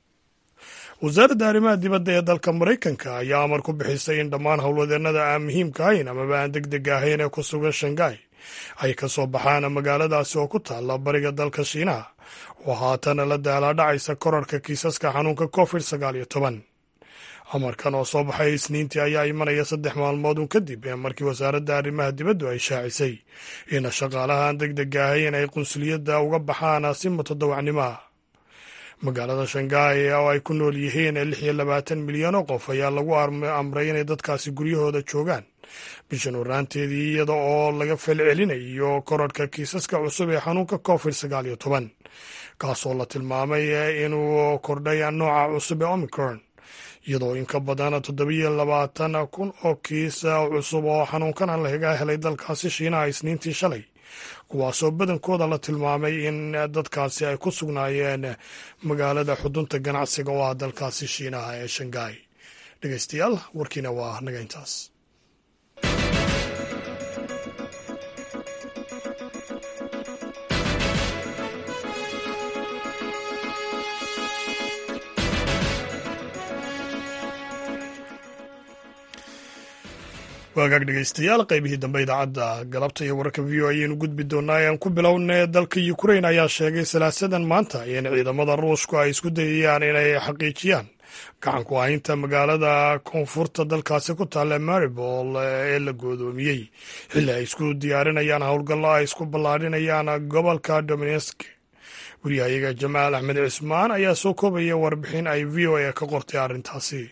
wasaaradda arrimaha dibadda ee dalka maraykanka ayaa amar ku bixisay in dhammaan howlwadeennada aan muhiimka ahayn amaba aan deg deg ahayn ee ku sugan shangai ay ka soo baxaan magaaladaasi oo ku taalla bariga dalka shiinaha oo haatan la daalaadhacaysa korarka kiisaska xanuunka covid sagaal iyo toban amarkan oo soo baxay isniintii ayaa imanaya saddex maalmoodun kadib markii wasaaradda arrimaha dibaddu ay shaacisay in shaqaalahaan deg deg ahayn ay qunsuliyadda uga baxaan si mutadawacnimo ah magaalada shangaai oo ay ku nool yihiin lix iyo labaatan milyan oo qof ayaa lagu amray inay dadkaasi guryahooda joogaan bishan waraanteedii iyada oo laga falcelinayo korarhka kiisaska cusub ee xanuunka covid sagaal iyo toban kaasoo la tilmaamay inuu kordhay nooca cusub ee omicron iyadoo in ka badan toddobiyo labaatan kun oo kiis cusub oo xanuunkan laga helay dalkaasi shiinaha isniintii shalay kuwaasoo badankooda la tilmaamay in dadkaasi ay ku sugnaayeen magaalada xudunta ganacsiga oo ah dalkaasi shiinaha ee shangaai dhegeystayaal warkiina waa naga intaas waagaag dhegeystayaal qaybihii dambe idaacadda galabta iyo wararka v o ayaynu gudbi doonaa ayaan ku bilowna dalka ukrain ayaa sheegay salaasadan maanta in ciidamada ruushku ay isku dayayaan inay xaqiijiyaan gacanku haynta magaalada koonfurta dalkaasi ku taalla maribol ee la goodoomiyey xilli ay isku diyaarinayaan howlgallo ay isku ballaadhinayaan gobolka dominesk wariyahayaga jamaal axmed cismaan ayaa soo koobaya warbixin ay v o a ka qortay arrintaasi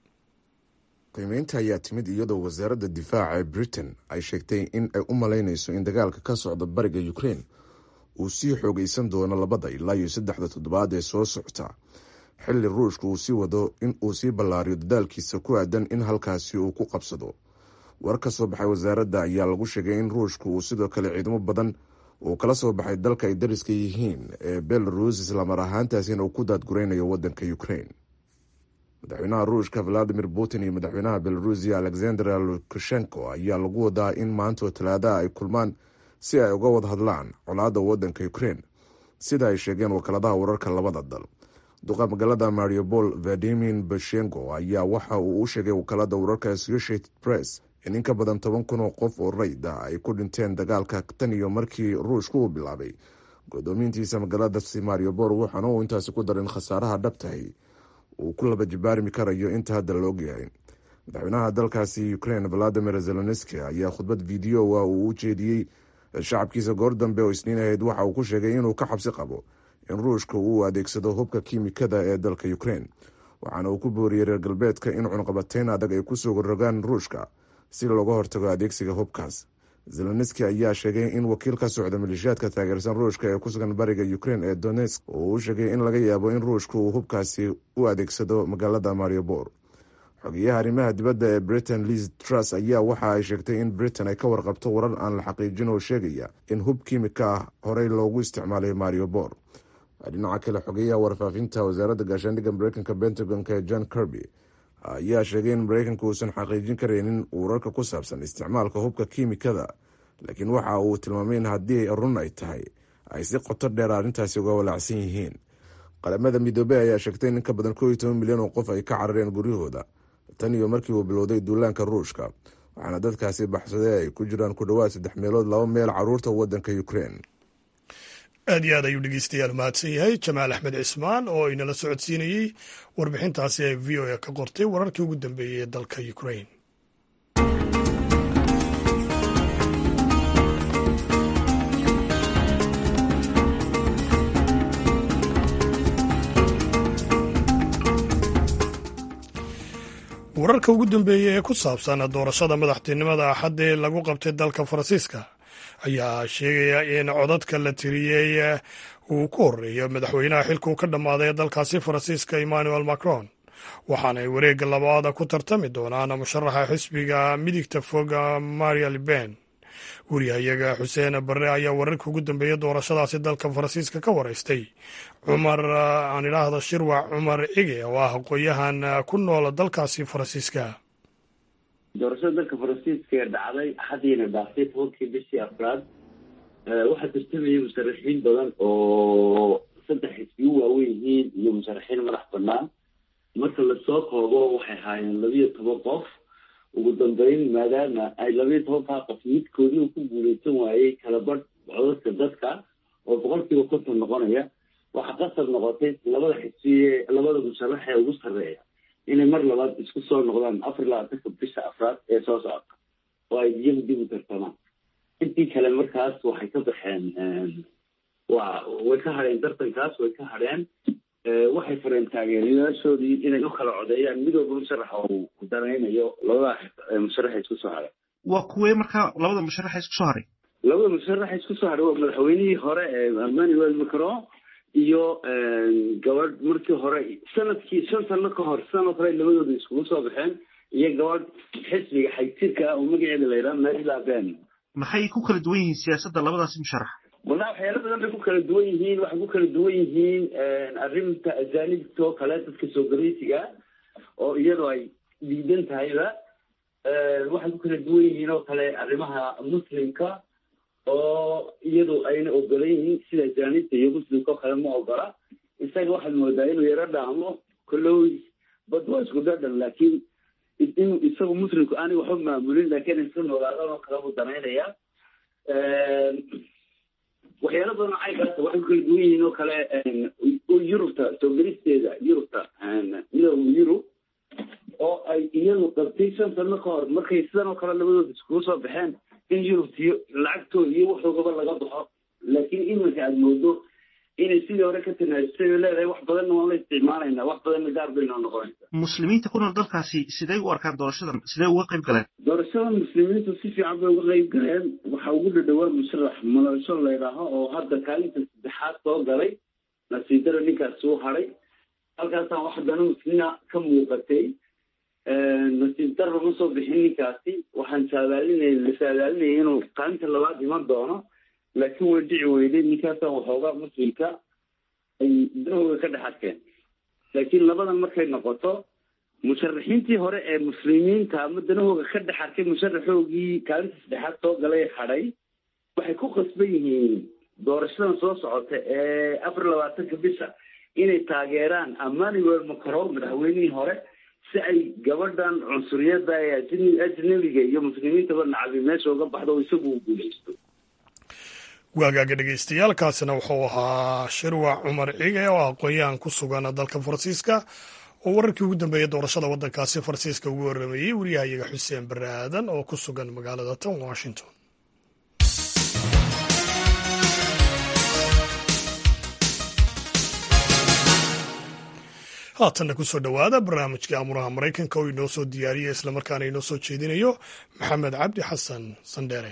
qiimeynta ayaa timid iyadoo wasaaradda difaaca ee britain ay sheegtay in ay u malaynayso in dagaalka ka socda bariga ukrain uu sii xoogaysan doono labada ilaa iyo saddexda toddobaad ee soo socota xilli ruushka uu sii wado in uu sii ballaariyo dadaalkiisa ku aadan in halkaasi uu ku qabsado war ka soo baxay wasaaradda ayaa lagu sheegay in ruushka uu sidoo kale ciidamo badan uu kala soo baxay dalka ay dariska yihiin ee belarus islamar ahaantaasina uu ku daadguraynayo waddanka ukrain madaxweynaha ruushka valadimir putin iyo madaxweynaha belarusiya alexander lukashenko ayaa lagu wadaa in maantoo talaadaha ay kulmaan si ay uga wada hadlaan colaadda waddanka ukrain sida ay sheegeen wakaaladaha wararka labada dal duqa magaalada mariupol vadimin bashengo ayaa waxa uu u sheegay wakaalada wararka associated press in in ka badan toban kun oo qof oo rayd ah ay ku dhinteen dagaalka tan iyo markii ruushku uu bilaabay godoomiintiisa magaaladaasi mariupol waxaana uu intaasi ku darin khasaaraha dhabtahay uu ku laba jibaarmi karayo inta hadda la ogyahay madaxweynaha dalkaasi ukrain valadimir zelenski ayaa khudbad videoa uu u jeediyey shacabkiisa goor dambe oo isniin ahayd waxa uu ku sheegay inuu ka xabsi qabo in ruushka uu adeegsado hubka kiimikada ee dalka ukrain waxaana uu ku booriyey reer galbeedka in cunqabateyn adag ay kusoo rogaan ruushka si looga hortago adeegsiga hubkaas zelenski ayaa sheegay in wakiil ka socda maleeshiyaadka taageersan ruushka ee ku sugan bariga ukrain ee donetsk oo uu sheegay in laga yaabo in ruushka uu hubkaasi u adeegsado magaalada mariobor xogeyaha arrimaha dibadda ee britain liz truss ayaa waxa ay sheegtay in britain ay ka warqabto warar aan la xaqiijin oo sheegaya in hub kiimika ah horey loogu isticmaalay mariobor dhinaca kale xogeyaha warfaafinta wasaaradda gaashaandhigga mareykanka pentagonka ee john kirby ayaa sheegay in mareykanka uusan xaqiijin karaynin wararka ku saabsan isticmaalka hubka kiimikada laakiin waxa uu tilmaamay in haddii run ay tahay ay si qoto dheer arrintaasi uga walaacsan yihiin qaramada midoobey ayaa sheegtay in in ka badan koo iyo toban milyan oo qof ay ka carareen guryahooda tan iyo markii uu bilowday duulaanka ruushka waxaana dadkaasi baxsaday ay ku jiraan ku dhowaad saddex meelood laba meel caruurta waddanka ukrein aad iyo aad ayuu dhegeystayaal mahadsan yahay jamaal axmed cismaan oo inala socodsiinayey warbixintaasi ay v o a ka qortay wararkii ugu dambeeyey ee dalka ukrain wararka ugu dambeeyey ee ku saabsan doorashada madaxtinimada axadda ee lagu qabtay dalka faransiiska ayaa sheegaya in codadka la tiriyey uu ku horeeyo madaxweynaha xilka uu ka dhammaaday ee dalkaasi faransiiska emmanuel macron waxaana ay wareegga labaada ku tartami doonaan musharaxa xisbiga midigta fog maria liben wariyahayaga xuseen barre ayaa wararka ugu dambeeyey doorashadaasi dalka faransiiska ka waraystay cumar aan idhaahda shirwac cumar cige oo ah aqoon-yahan ku nool dalkaasi faransiiska doorashada dalka faransiiska ee dhacday axadiina dhaaftay tobankii bishii afraad waxaa tartamayay musharaxiin badan oo saddex xisbiyu waaweyn yihiin iyo musharaxiin madax banaan marka lasoo koobo waxay ahaayeen labiyo toban qof ugu dambeyn maadaama ay labiyo tobankaa qof midkoodii uu ku guuleysan waayey kala badh codadka dadka oo boqolkiiba konton noqonaya waxaa qasab noqotay labada xisbiye labada musharax ee ugu sarreeya inay mar labaad isku soo noqdaan afar iyo labaatanka bisha afraad ee soo socota oo ay iyagu dib u tartamaan intii kale markaas waxay ka baxeen wa way ka hadheen tartankaas way ka hadheen waxay fareen taageerayaashoodii inay u kala codeeyaan midooba musharaxa uu danaynayo labada musharaxa isku soo haray waa kuwee markaa labada musharaxa isku soo haray labada musharaxa isku soo haray waa madaxweynihii hore ee emmanuel macron iyo gabadh markii hore sanadkii shan sano ka hor sanad hore labadooda iskugu soo baxeen iyo gabadh xisbiga xagjirka ah oo magaceeda la yidhaha mary laben maxay ku kala duwan yihiin siyaasadda labadaasi musharax wallahi waxyaala badan bay ku kala duwan yihiin waxay ku kala duwan yihiin arrinta ajaanibta oo kale dadka soo galeysiga oo iyadoo ay diidan tahayba waxay ku kala duwan yihiin oo kale arrimaha muslimka oo iyadu ayna ogolan yihiin sida ajaanibta iyo muslimka oo kale ma ogola isaga waxaad moodaa inuu yaro dhaamo kollow bad waa isku dhadhan laakiin inuu isagu muslimku aanay waxba maamulin laakiin iska noolaadaan oo kale buu danaynaya waxyaala badan oo caygaasa waxay ku kala duwan yihiin oo kale yurubta soo gelisteeda yurubta midooda yurub oo ay iyadu qabtay shan sano ka hor markay sidan oo kale labadooda iskugu soo baxeen in yurubtiyo lacagtooda iyo waxoogaba laga baxo laakiin iminka aada moodo inay sidii hore ka tanaajisay oo leedahay wax badanna waan la isticmaalaynaa wax badanna gaar baynoo noqonaysa muslimiinta ku nool dalkaasi sidee u arkaan doorashadan sidee uga qayb galeen doorashada muslimiintu si fiican bay uga qayb galeen waxaa ugu dhadhawaa musharax mulasho laydhaaho oo hadda kaalinta saddexaad soo galay nasiidaro ninkaas uu hadhay halkaasaan wax dana muslimiina ka muuqatay nasiib darro ma soo bixin ninkaasi waxaan saadaalinay la saadaalinayay inuu kaalinta labaad iman doono laakiin way dhici weyday ninkaasaan waxoogaa muslimka ay danahooda ka dhex arkeen laakiin labadan markay noqoto musharaxiintii hore ee muslimiinta ama danahooda ka dhex arkay musharaxoogii kaalinta saddexaad soo galay hadhay waxay ku qasban yihiin doorashadan soo socota ee afar labaatanka bisha inay taageeraan emmanuel macron madaxweynihii hore si ay gabadhan cunsuriyada ee ajnabiga iyo muslimiintaba nacabi meesha uga baxdo oo isagu u guuleysto waagaaga dhegeystayaaalkaasina wuxuu ahaa shirwac cumar cige oo aqoon-yahan ku sugan dalka faransiiska oo wararkii ugu dambeeyey doorashada waddankaasi faransiiska ugu waramayey wariyahayaga xuseen bare aadan oo ku sugan magaalada tan washington haatanna kusoo dhowaada barnaamijkii amuraha maraykanka oo inoo soo diyaariya islamarkaana inoo soo jeedinayo maxamed cabdi xasan sandheere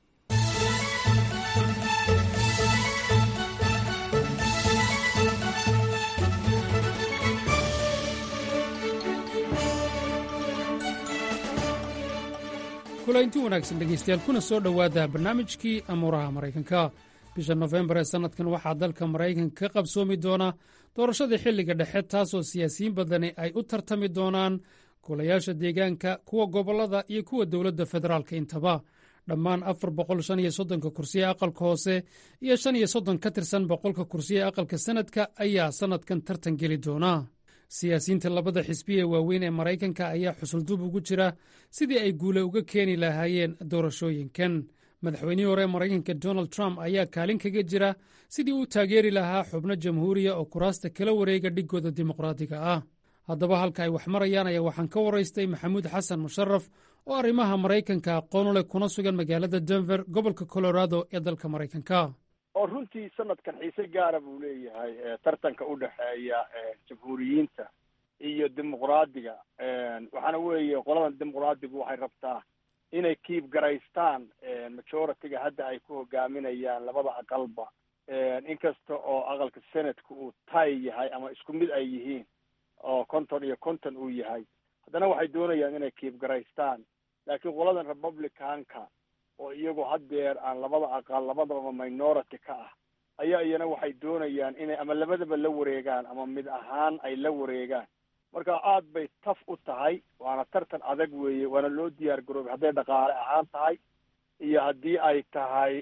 kulaynti wanaagsan dhegaystayaal kuna soo dhowaada barnaamijkii amuuraha maraykanka bisha nofembar ee sannadkan waxaa dalka maraykanka ka qabsoomi doona doorashadii xilliga dhexe taasoo siyaasiyiin badani ay u tartami doonaan golayaasha deegaanka kuwa gobollada iyo kuwa dowladda federaalka intaba dhammaan afar boqol shan iyo soddonka kursiye aqalka hoose iyo shan iyo soddon ka tirsan boqolka kursiye aqalka sanadka ayaa sannadkan tartan geli doona siyaasiyiinta labada xisbi ee waaweyn ee maraykanka ayaa xusulduub ugu jira sidii ay guule uga keeni lahaayeen doorashooyinkan madaxweynihii hore ee maraykanka donald trump ayaa kaalin kaga jira sidii uu taageeri lahaa xubno jamhuuriya oo kuraasta kala wareega dhiggooda dimuqraadiga ah haddaba halka ay wax marayaan ayaa waxaan ka waraystay maxamuud xasan musharaf oo arrimaha maraykanka aqoon u leh kuna sugan magaalada denver gobolka colorado ee dalka maraykanka oo runtii sanadkan xiise gaara buu leeyahay tartanka u dhexeeya jamhuuriyiinta iyo dimuqraadiga waxaana weeye qoladan dimuqraadigu waxay rabtaa inay kiib garaystaan majority-ga hadda ay ku hogaaminayaan labada aqalba inkasta oo aqalka senadka uu tay yahay ama isku mid ay yihiin oo konton iyo konton uu yahay haddana waxay doonayaan inay kiib garaystaan laakiin qoladan republicanka oo iyagu haddeer aan labada aqal labadaba minority ka ah ayaa iyana waxay doonayaan inay ama labadaba la wareegaan ama mid ahaan ay la wareegaan marka aad bay taf u tahay waana tartan adag weeye waana loo diyaar garoobay hadday dhaqaale ahaan tahay iyo haddii ay tahay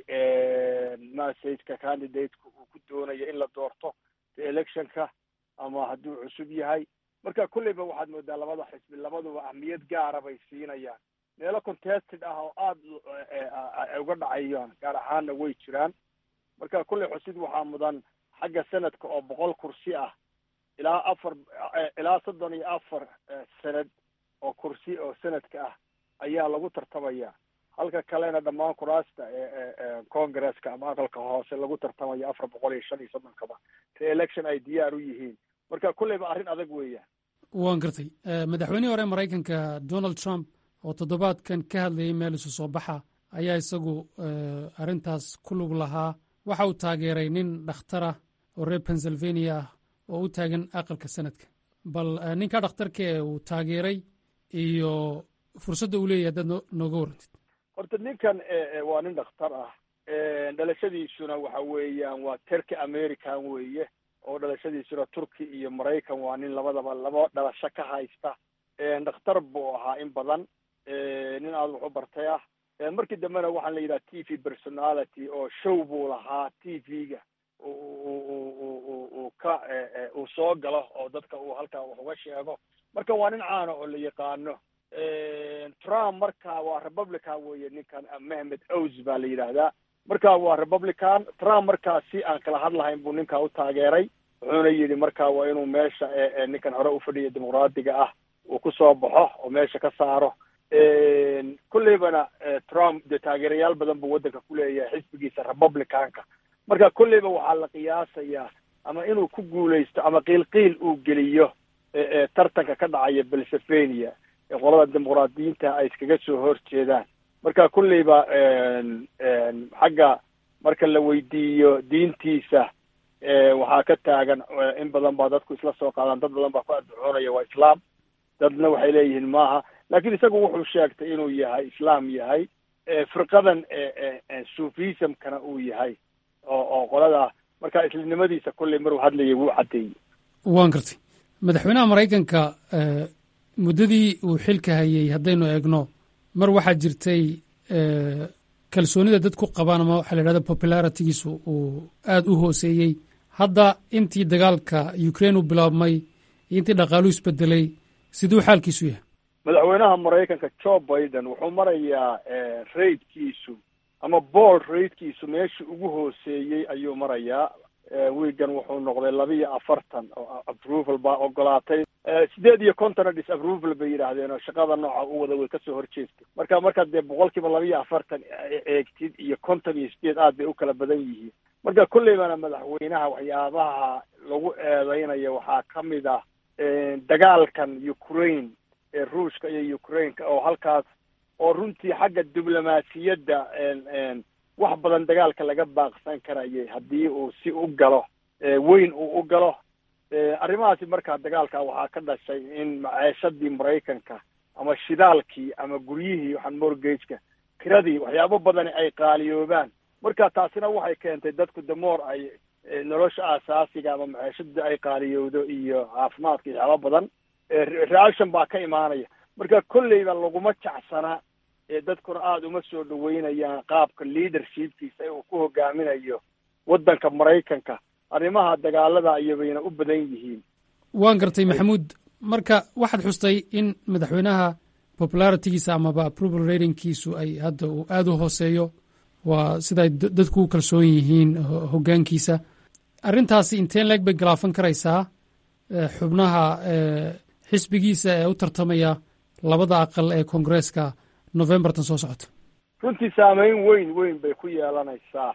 messageka candidateka uu ku doonayo in la doorto the electionka ama hadduu cusub yahay marka kulleyba waxaad moodaa labada xisbi labaduba ahmiyad gaara bay siinayaan meelo contested ah oo aada ay uga dhacayaan gaar ahaanna way jiraan marka kulley xusid waxaa mudan xagga sanadka oo boqol kursi ah ilaa afar ilaa soddon iyo afar sanad oo kursi oo sanadka ah ayaa lagu tartamaya halka kalena dhammaan kuraasta congresska ama aqalka hoose lagu tartamayo afar boqol iyo shan iyo soddonkaba re-election ay diyaar u yihiin marka kulleyba arrin adag weeyaan waan gartay madaxweynihii hore maraykanka donald trump oo toddobaadkan ka hadlayay meel isu soo baxa ayaa isagu arrintaas ku lug lahaa waxa uu taageeray nin dhakhtarah oo reer pennsylvania ah oo u taagan aqalka sanadka bal ninka dhakhtarka ee uu taageeray iyo fursadda uu leeyahy haddaad no nooga warantid horta ninkan waa nin dhakhtar ah dhalashadiisuna waxa weeyaan waa terki american weeye oo dhalashadiisuna turki iyo maraykan waa nin labadaba laba dhalasho ka haysta dhakhtar buu ahaa in badan nin aada wax u bartay ah markii dambena waxaan la yidhaha t v personality oo show buu lahaa t v-ga uu ka uu soo galo oo dadka uu halkaa wax uga sheego marka waa nin caana oo la yaqaano trump marka waa republican weeye ninkan mehmed ows baa la yidhaahdaa marka waa republican trump markaa si aan kala hadlahayn buu ninkaa u taageeray wuxuuna yidhi marka waa inuu meesha ninkan hore u fadhiya dimuqraadiga ah uu kusoo baxo oo meesha ka saaro kolleybana trump dee taageerayaal badan buu waddanka ku leeyahay xisbigiisa republicanka marka kolleyba waxaa la qiyaasayaa ama inuu ku guulaysto ama qiilqiil uu geliyo tartanka ka dhacaya pennsylvania ee qolada dimuqraadiyiinta ay iskaga soo horjeedaan marka kolleyba xagga marka la weydiiyo diintiisa waxaa ka taagan in badan baa dadku isla soo qaadaan dad badan baa ku adducoonaya waa islaam dadna waxay leeyihiin maaha laakiin isagu wuxuu sheegtay inuu yahay islaam yahay firqadan sufismkana uu yahay oo oo qolada marka islamnimadiisa kolley maruu hadlayay wuu caddeeyey waan gartay madaxweynaha maraykanka muddadii uu xilka hayay haddaynu eegno mar waxaa jirtay kalsoonida dad ku qabaan ama waxaa la yidhahda popularitigiisu uu aada u hooseeyey hadda intii dagaalka ukraine uu bilaabmay iyo intii dhaqaaluhu isbedelay siduu xaalkiisu yahay madaxweynaha maraykanka joe biden wuxuu marayaa raidkiisu ama bool raidkiisu meeshii ugu hooseeyey ayuu marayaa wiigan wuxuu noqday laba iyo afartan oo approval baa ogolaatay sideed iyo kontonna disapproval bay yidhaahdeen oo shaqada nooca u wada way kasoo horjeestay marka markaad dee boqolkiiba laba iyo afartan eegtid iyo konton iyo sideed aad bay u kala badan yihiin marka kolleybana madaxweynaha waxyaabaha lagu eedeynayo waxaa ka mid ah dagaalkan ukraine ee ruushka iyo ukraineka oo halkaas oo runtii xagga diblomaasiyadda wax badan dagaalka laga baaqsan karayay haddii uu si u galo weyn uu u galo arrimahaasi markaa dagaalka waxaa ka dhashay in maceeshadii maraykanka ama shidaalkii ama guryihii waxaan mortgageka kiradii waxyaabo badani ay qaaliyoobaan marka taasina waxay keentay dadku damoor ay nolosha aasaasiga ama maceeshada ay qaaliyowdo iyo caafimaadka waxyaabo badan reaction baa ka imaanaya marka kolleyba laguma jacsanaa ee dadkuna aada uma soo dhaweynayaan qaabka leadershipkiisa ee uu ku hogaaminayo waddanka maraykanka arrimaha dagaalada ayabayna u badan yihiin waan gartay maxamuud marka waxaad xustay in madaxweynaha popularitigiisa amaba approval ratingkiisu ay hadda uu aada u hooseeyo waa siday dadku u kalsoon yihiin hoggaankiisa arrintaasi inteen leeg bay galaafan karaysaa xubnaha xisbigiisa ee u tartamaya labada aqal ee koongareeska novembertan soo socota runtii saameyn weyn weyn bay ku yeelanaysaa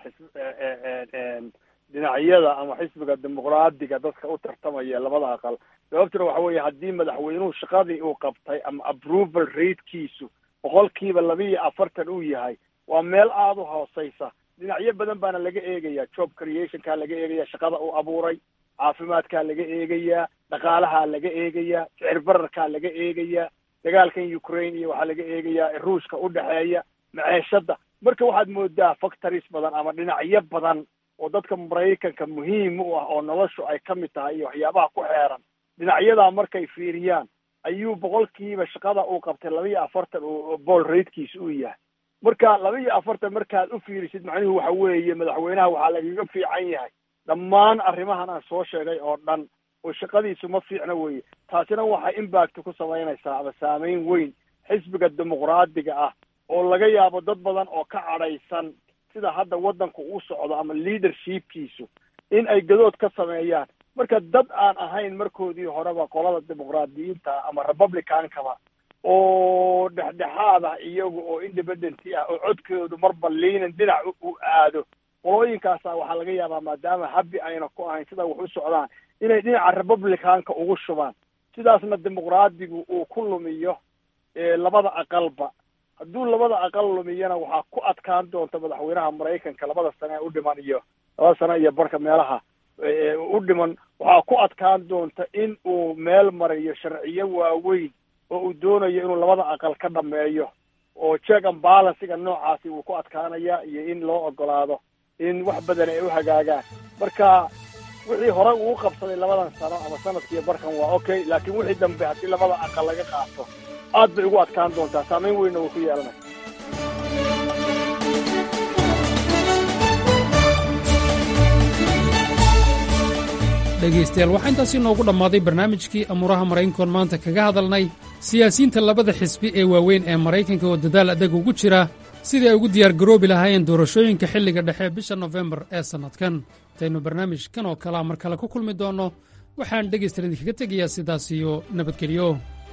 dhinacyada ama xisbiga dimuqraadiga dadka u tartamaya labada aqal sababtuna waxa weeye haddii madaxweynuhu shaqadii uu qabtay ama approval ratekiisu boqolkiiba labiiyo afartan uu yahay waa meel aada u hooseysa dhinacyo badan baana laga eegayaa job creationkaa laga eegaya shaqada uu abuuray caafimaadkaa laga eegayaa dhaqaalahaa laga eegayaa sicir bararkaa laga eegayaa dagaalkan ukraine iyo waxaa laga eegayaa ruushka u dhexeeya maceeshada marka waxaad moodaa factories badan ama dhinacyo badan oo dadka maraykanka muhiim u ah oo noloshu ay ka mid tahay iyo waxyaabaha ku xeeran dhinacyadaa markay fiiriyaan ayuu boqolkiiba shaqada uu qabtay laba iyo afartan oo bool ratekiisa uu yahay marka laba iyo afartan markaad u fiirisid macnuhu waxa weeye madaxweynaha waxaa lagaga fiican yahay dhammaan arrimahan aan soo sheegay oo dhan oo shaqadiisu ma fiicna weeye taasina waxay impact ku samaynaysaa ama saameyn weyn xisbiga dimuqraadiga ah oo laga yaabo dad badan oo ka cadhaysan sida hadda waddanku u socdo ama leadershipkiisu in ay gadood ka sameeyaan marka dad aan ahayn markoodii horeba qolada dimuqraadiyiinta ama republicankaba oo dhexdhexaad ah iyagu oo independent ah oo codkoodu marba liinan dhinac u aado qolooyinkaasa waxaa laga yaabaa maadaama habbi ayna ku ahayn sida wax u socdaan inay dhinaca republicanka ugu shubaan sidaasna dimuqraadigu uu ku lumiyo labada aqalba hadduu labada aqal lumiyana waxaa ku adkaan doonta madaxweynaha maraykanka labada sane ee u dhiman iyo labada sane iyo barka meelaha u dhiman waxaa ku adkaan doonta in uu meel mariyo sharciyo waaweyn oo uu doonayo inuu labada aqal ka dhameeyo oo check and balansiga noocaasi wuu ku adkaanaya iyo in loo ogolaado in wax badan ay u hagaagaan marka wixii hore uu qabsaday labadan sano ama sanadkiiyo barkan waa okay laakiin wixii dambe haddii labada aqal laga qaato aad bay ugu adkaan doontaa saameyn weynna way ku yeelanaya dhegaystayaal waxaa intaasi noogu dhammaaday barnaamijkii amuuraha maraykankoon maanta kaga hadalnay siyaasiyiinta labada xisbi ee waaweyn ee maraykanka oo dadaal adag ugu jira sidii ay ugu diyaargaroobi lahaayeen doorashooyinka xilliga dhexe bisha nofembar ee sannadkan intaynu barnaamijkan oo kalea mar kale ku kulmi doonno waxaan dhegaystayaal idinkaga tegayaa sidaas iyo nabadgelyo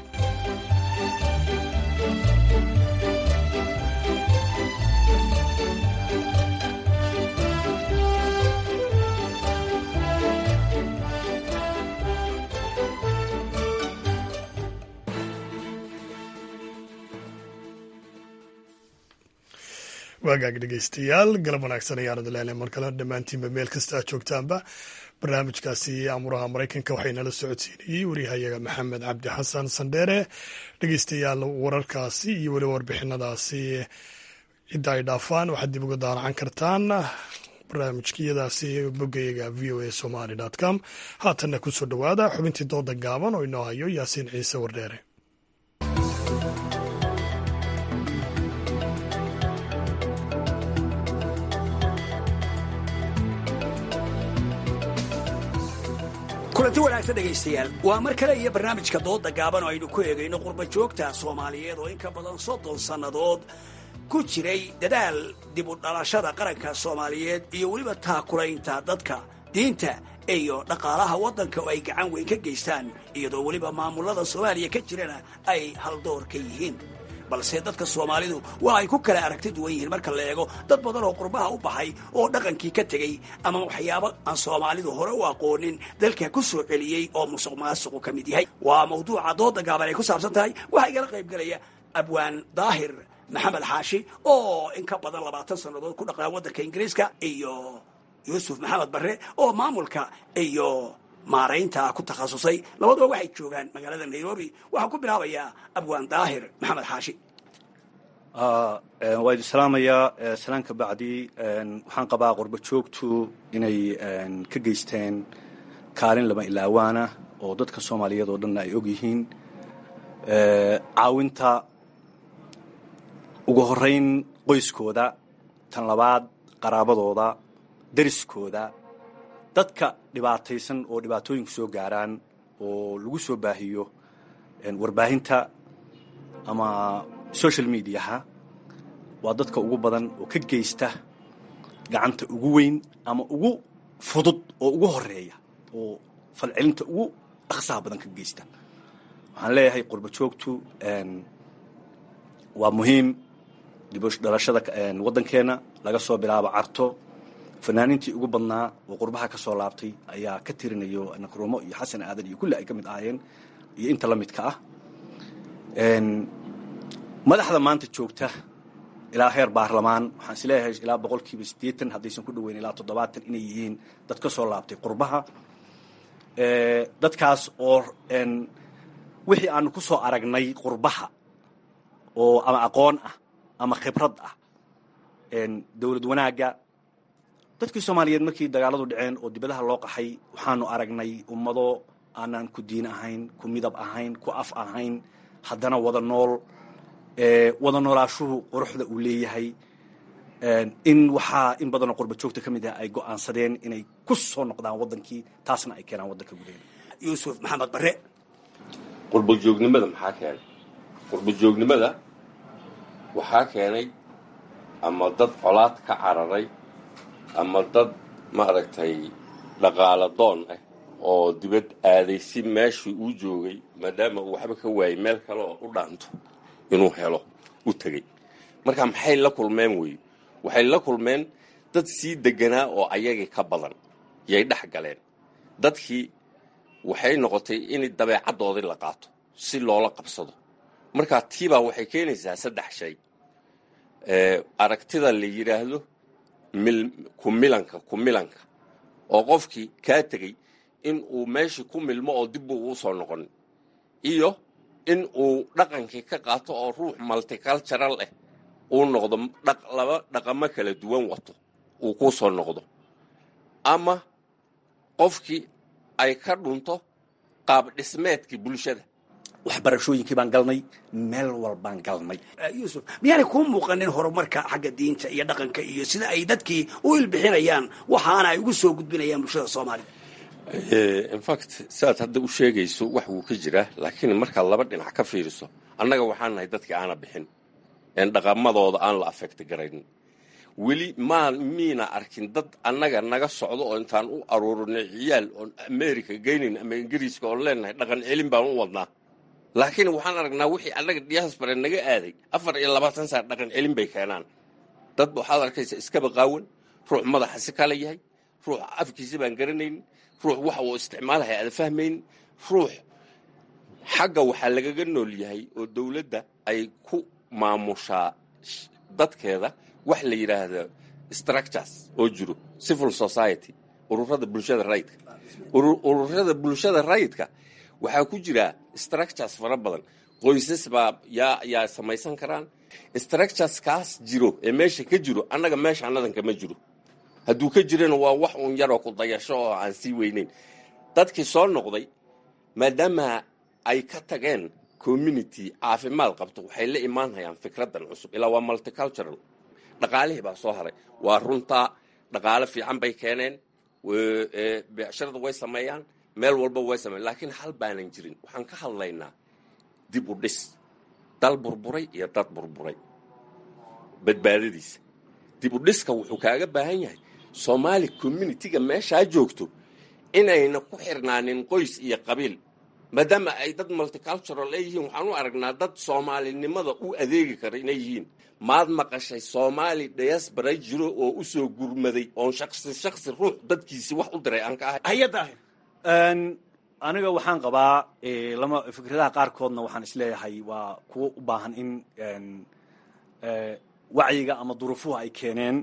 waagaag dhegeystayaal galab wanaagsan ayaan idinleelay mar kale dhammaantiinba meel kasta aad joogtaanba barnaamijkaasi amuraha maraykanka waxay nala socodsiinayey wariyahayaga maxamed cabdi xasan sandheere dhegeystayaal wararkaasi iyo weliba warbixinadaasi cidda ay dhaafaan waxaad dib uga daaracan kartaan barnaamijkiyadaasi boggayaga v o a somaly com haatanna kusoo dhowaada xubintii dooda gaaban oo inoo hayo yaasiin ciise wardheere kulanti wanaagsan dhegaystayaal waa mar kale iyo barnaamijka dooda gaaban oo aynu ku eegayno qurba joogta soomaaliyeed oo in ka badan soddon sannadood ku jiray dadaal dib u dhalashada qaranka soomaaliyeed iyo weliba taakulaynta dadka diinta iyo dhaqaalaha waddanka oo ay gacan weyn ka geystaan iyadoo weliba maamulada soomaaliya ka jirana ay haldoor ka yihiin balse dadka soomaalidu waa ay ku kala aragti duwan yihiin marka la eego dad badan oo qurbaha u baxay oo dhaqankii ka tegey ama waxyaabo aan soomaalidu hore u aqoonin dalka ku soo celiyey oo musuq maasuqu ka mid yahay waa mawduuca dooda gaaban ay ku saabsan tahay waxaa igala qayb gelaya abwaan daahir maxamed xaashi oo in ka badan labaatan sannadood ku dhaqnaa waddanka ingiriiska iyo yuusuf maxamed barre oo maamulka iyo maaraynta ku takhasusay labaduba waxay joogaan magaalada nairobi waxaan ku bilaabayaa abwaan daahir maxamed xaashi waa idin salaamayaa salaan ka bacdi waxaan qabaa qurbo joogtu inay ka geysteen kaalin lama ilaawaana oo dadka soomaaliyeed oo dhanna ay og yihiin caawinta ugu horeyn qoyskooda tan labaad qaraabadooda deriskooda dadka dhibaataysan oo dhibaatooyinku soo gaaraan oo lagu soo baahiyo warbaahinta ama social mediaha waa dadka ugu badan oo ka geysta gacanta ugu weyn ama ugu fudud oo ugu horeeya oo falcelinta ugu dhaqsaha badan ka geysta waxaan leeyahay qurba joogtu waa muhiim dib dhalashada waddankeena laga soo bilaabo carto fanaaniintii ugu badnaa oo qurbaha ka soo laabtay ayaa ka tirinayo nakrumo iyo xasan aadan iyo kulli ay ka mid ahaayeen iyo inta la midka ah madaxda maanta joogta ilaa heer baarlamaan waxaan is leeyahay ilaa boqolkiiba siddeetan haddaysan ku dhoweyn ilaa toddobaatan inay yihiin dad ka soo laabtay qurbaha dadkaas oo wixii aanu ku soo aragnay qurbaha oo ama aqoon ah ama khibrad ah dowlad wanaagga dadkii soomaaliyeed markii dagaaladu dhaceen oo dibadaha loo qaxay waxaanu aragnay ummado aanaan ku diin ahayn ku midab ahayn ku af ahayn haddana wada nool wada noolaashuhu quruxda uu leeyahay in waxaa in badanoo qurba joogta ka mid ah ay go'aansadeen inay ku soo noqdaan waddankii taasna ay keenaan waddanka gudaheeda yuusuf maxamed barre qurba joognimada maxaa keenay qurba joognimada waxaa keenay ama dad colaad ka cararay ama dad maaragtay dhaqaala doon ah oo dibad aaday si meeshii uu joogay maadaama uu waxba ka waayay meel kale oo u dhaanto inuu helo u tegey marka maxay la kulmeen wey waxay la kulmeen dad sii deganaa oo ayagii ka badan yay dhex galeen dadkii waxay noqotay in dabeecaddoodii la qaato si loola qabsado marka tiibaa waxay keenaysaa saddex shay aragtida la yidhaahdo kumilanka kumilanka oo qofkii kaa tegey in uu meeshii ku milmo oo dib uu usoo noqon iyo in uu dhaqankii ka qaato oo ruux multicultural ah uu noqdo laba dhaqamo kala duwan wato uu ku soo noqdo ama qofkii ay ka dhunto qaab dhismeedkii bulshada waxbarashooyinkii baan galnay meel walbaan galnay yuusuf miyaanay kuu muuqanin horumarka xagga diinta iyo dhaqanka iyo sida ay dadkii u ilbixinayaan waxaana ay ugu soo gudbinayaan bulshada soomaaliya infact siaad hadda u sheegayso wax wuu ka jiraa laakiin markaad laba dhinac ka fiiriso annaga waxaan nahay dadkii aana bixin een dhaqamadooda aan la afekti garaynin weli maa miina arkin dad annaga naga socdo oo intaan u aruurinay ciyaal oon america geynayn ama ingiriiska oon leenahay dhaqan celin baan u wadnaa laakiin waxaan aragnaa wixii annaga diaspora naga aaday afar iyo labaatan saar dhaqan celin bay keenaan dad waxaad arkaysa iskaba qaawan ruux madaxa si kala yahay ruux afkiisa baan garanaynin ruux waxa uu isticmaalaya aada fahmayn ruux xagga waxaa lagaga nool yahay oo dowladda ay ku maamushaa dadkeeda wax la yidhaahdo structures oo jiro civil society ururada bulshada rayidka ururada bulshada rayidka waxaa ku jira structures fara badan qoysas baa yaa yaa samaysan karaan structures kaas jiro ee meesha ka jiro annaga meesha annadan kama jiro hadduu ka jirana waa wax uun yaroo ku dayasho oo aan sii weynayn dadkii soo noqday maadaama ay ka tageen community caafimaad qabto waxay la imaanhayaan fikradan cusub ilaa waa multicultural dhaqaalihii baa soo haray waa runtaa dhaqaale fiican bay keeneen beecshirada way sameeyaan meel walba way sameeyan laakiin hal baanan jirin waxaan ka hadlaynaa dib u dhis dal burburay iyo dad burburay badbaadadiisa dib u dhiska wuxuu kaaga baahan yahay soomaali communitiga meeshaa joogto inayna ku xirnaanin qoys iyo qabiil maadaama ay dad multicultural ay yihiin waxaan u aragnaa dad soomaalinimada u adeegi kara inay yihiin maad maqashay soomaali diaspora jiro oo u soo gurmaday oon shaqsi shaqsi ruux dadkiisi wax u diray aan ka ahay hay-adda aniga waxaan qabaa lama fikradaha qaarkoodna waxaan isleeyahay waa kuwo u baahan in wacyiga ama duruufuhu ay keeneen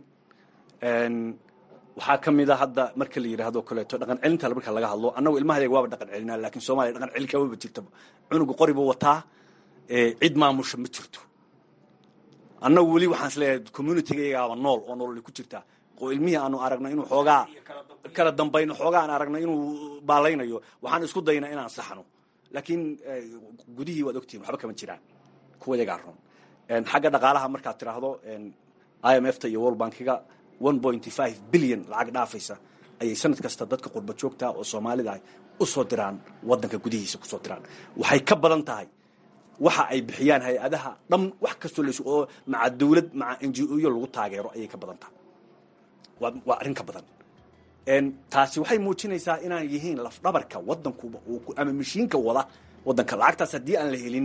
waxaa ka mid a hadda marka la yidhaahdo kaleeto dhaqan celinta marka laga hadlo annagu ilmahayaga waaba dhaqan celinaa lakin soomaliya dhaqan celin kamaba jirtaba cunuga qori buu wataa cid maamusha ma jirto annagu weli waxaan isleeyahay communitygayagaaba nool oo nololi ku jirtaa oo ilmihii aanu aragno inuu xoogaa kala dambayno xoogaa aan aragno inuu baalaynayo waxaan isku daynaa inaan saxno laakiin gudihii waad ogtihin waxba kama jiraan kuwa yagaa run xagga dhaqaalaha markaad tiraahdo i m f ta iyo world bankiga one pointy five billion lacag dhaafaysa ayay sanad kasta dadka qurba joogta oo soomaalida ah usoo diraan wadanka gudihiisa kusoo diraan waxay ka badan tahay waxa ay bixiyaan hay-adaha dham wax kastoo las oo maca dawlad maca n g o yo lagu taageero ayay ka badan tahay waa waa arrin ka badan taasi waxay muujinaysaa inaan yihiin lafdhabarka wadankuba ama mashiinka wada wadanka lacagtaas haddii aan la helin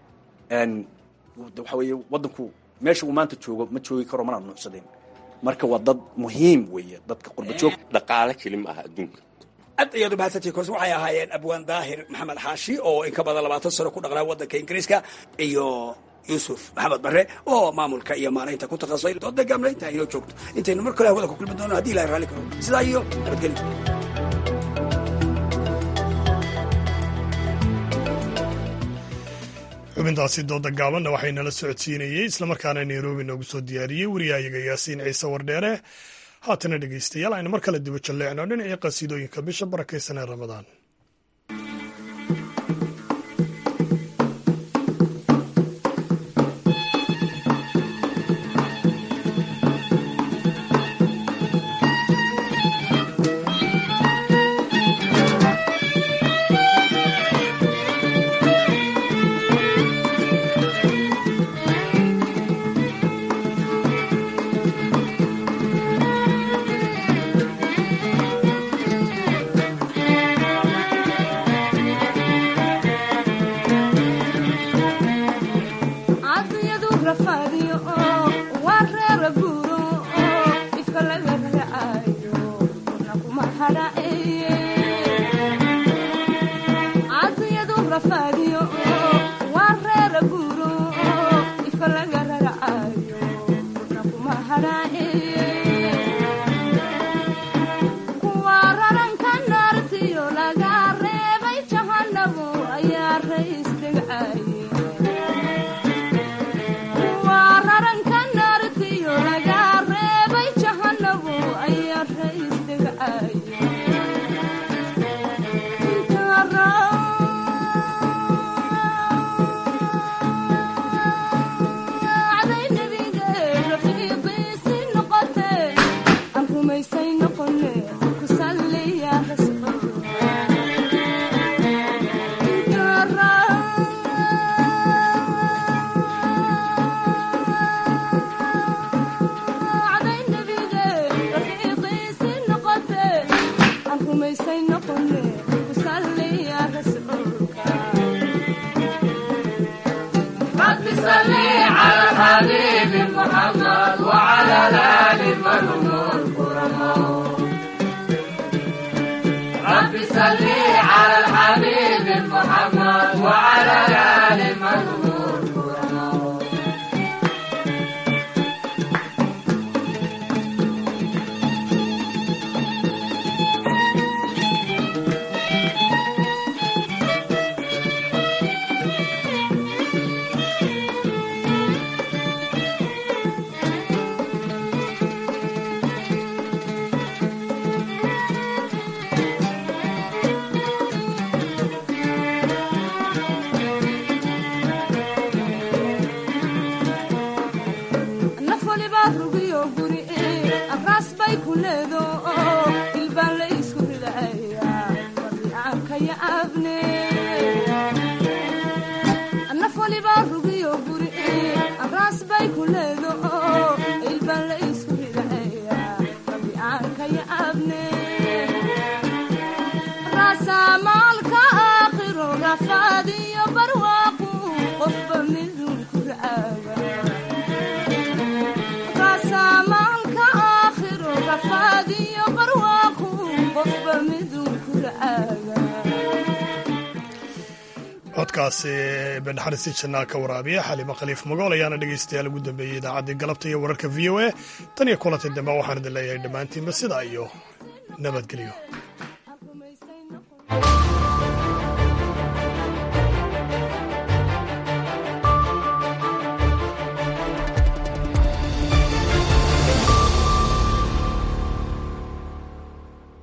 waxa weeye wadanku meesha uu maanta joogo ma joogi karo mana nuucsadeen marka waa dad muhiim weeye dadka qurba joog dhaqaale keli ma aha adduunka aad ayaad u mahadsantihi koos waxay ahaayeen abwaan daahir maxamed xaashi oo in ka badan labaatan sano ku dhaqnaa waddanka ingiriiska iyo yuusuf maxamed barre oo maamulka iyo maaraynta ku takhasusay dooda gaamla intaa inoo joogto intaynu mar kale hawada ku kulmi doono hadii ilahay raalli karo sidaa iyo nabadgelyo xubintaasi dooda gaabanna waxay nala socodsiinayey islamarkaana nairobi noogu soo diyaariyey wariyahayaga yaasiin ciise wardheere haatana dhegaystayaal aynu mar kale dibo jalleecno dhinacii qasiidooyinka bisha barakaysan ee ramadaan codkaasi bendhaxarisi jannaal ka waraabiya xalimo khaliif magool ayaana dhegaystayaal ugu dambeeyey idaacaddii galabta iyo wararka v o a tan iyo kulantii dambe waxaan idin leeyahay dhammaantiinba sidaa iyo nabadgelyo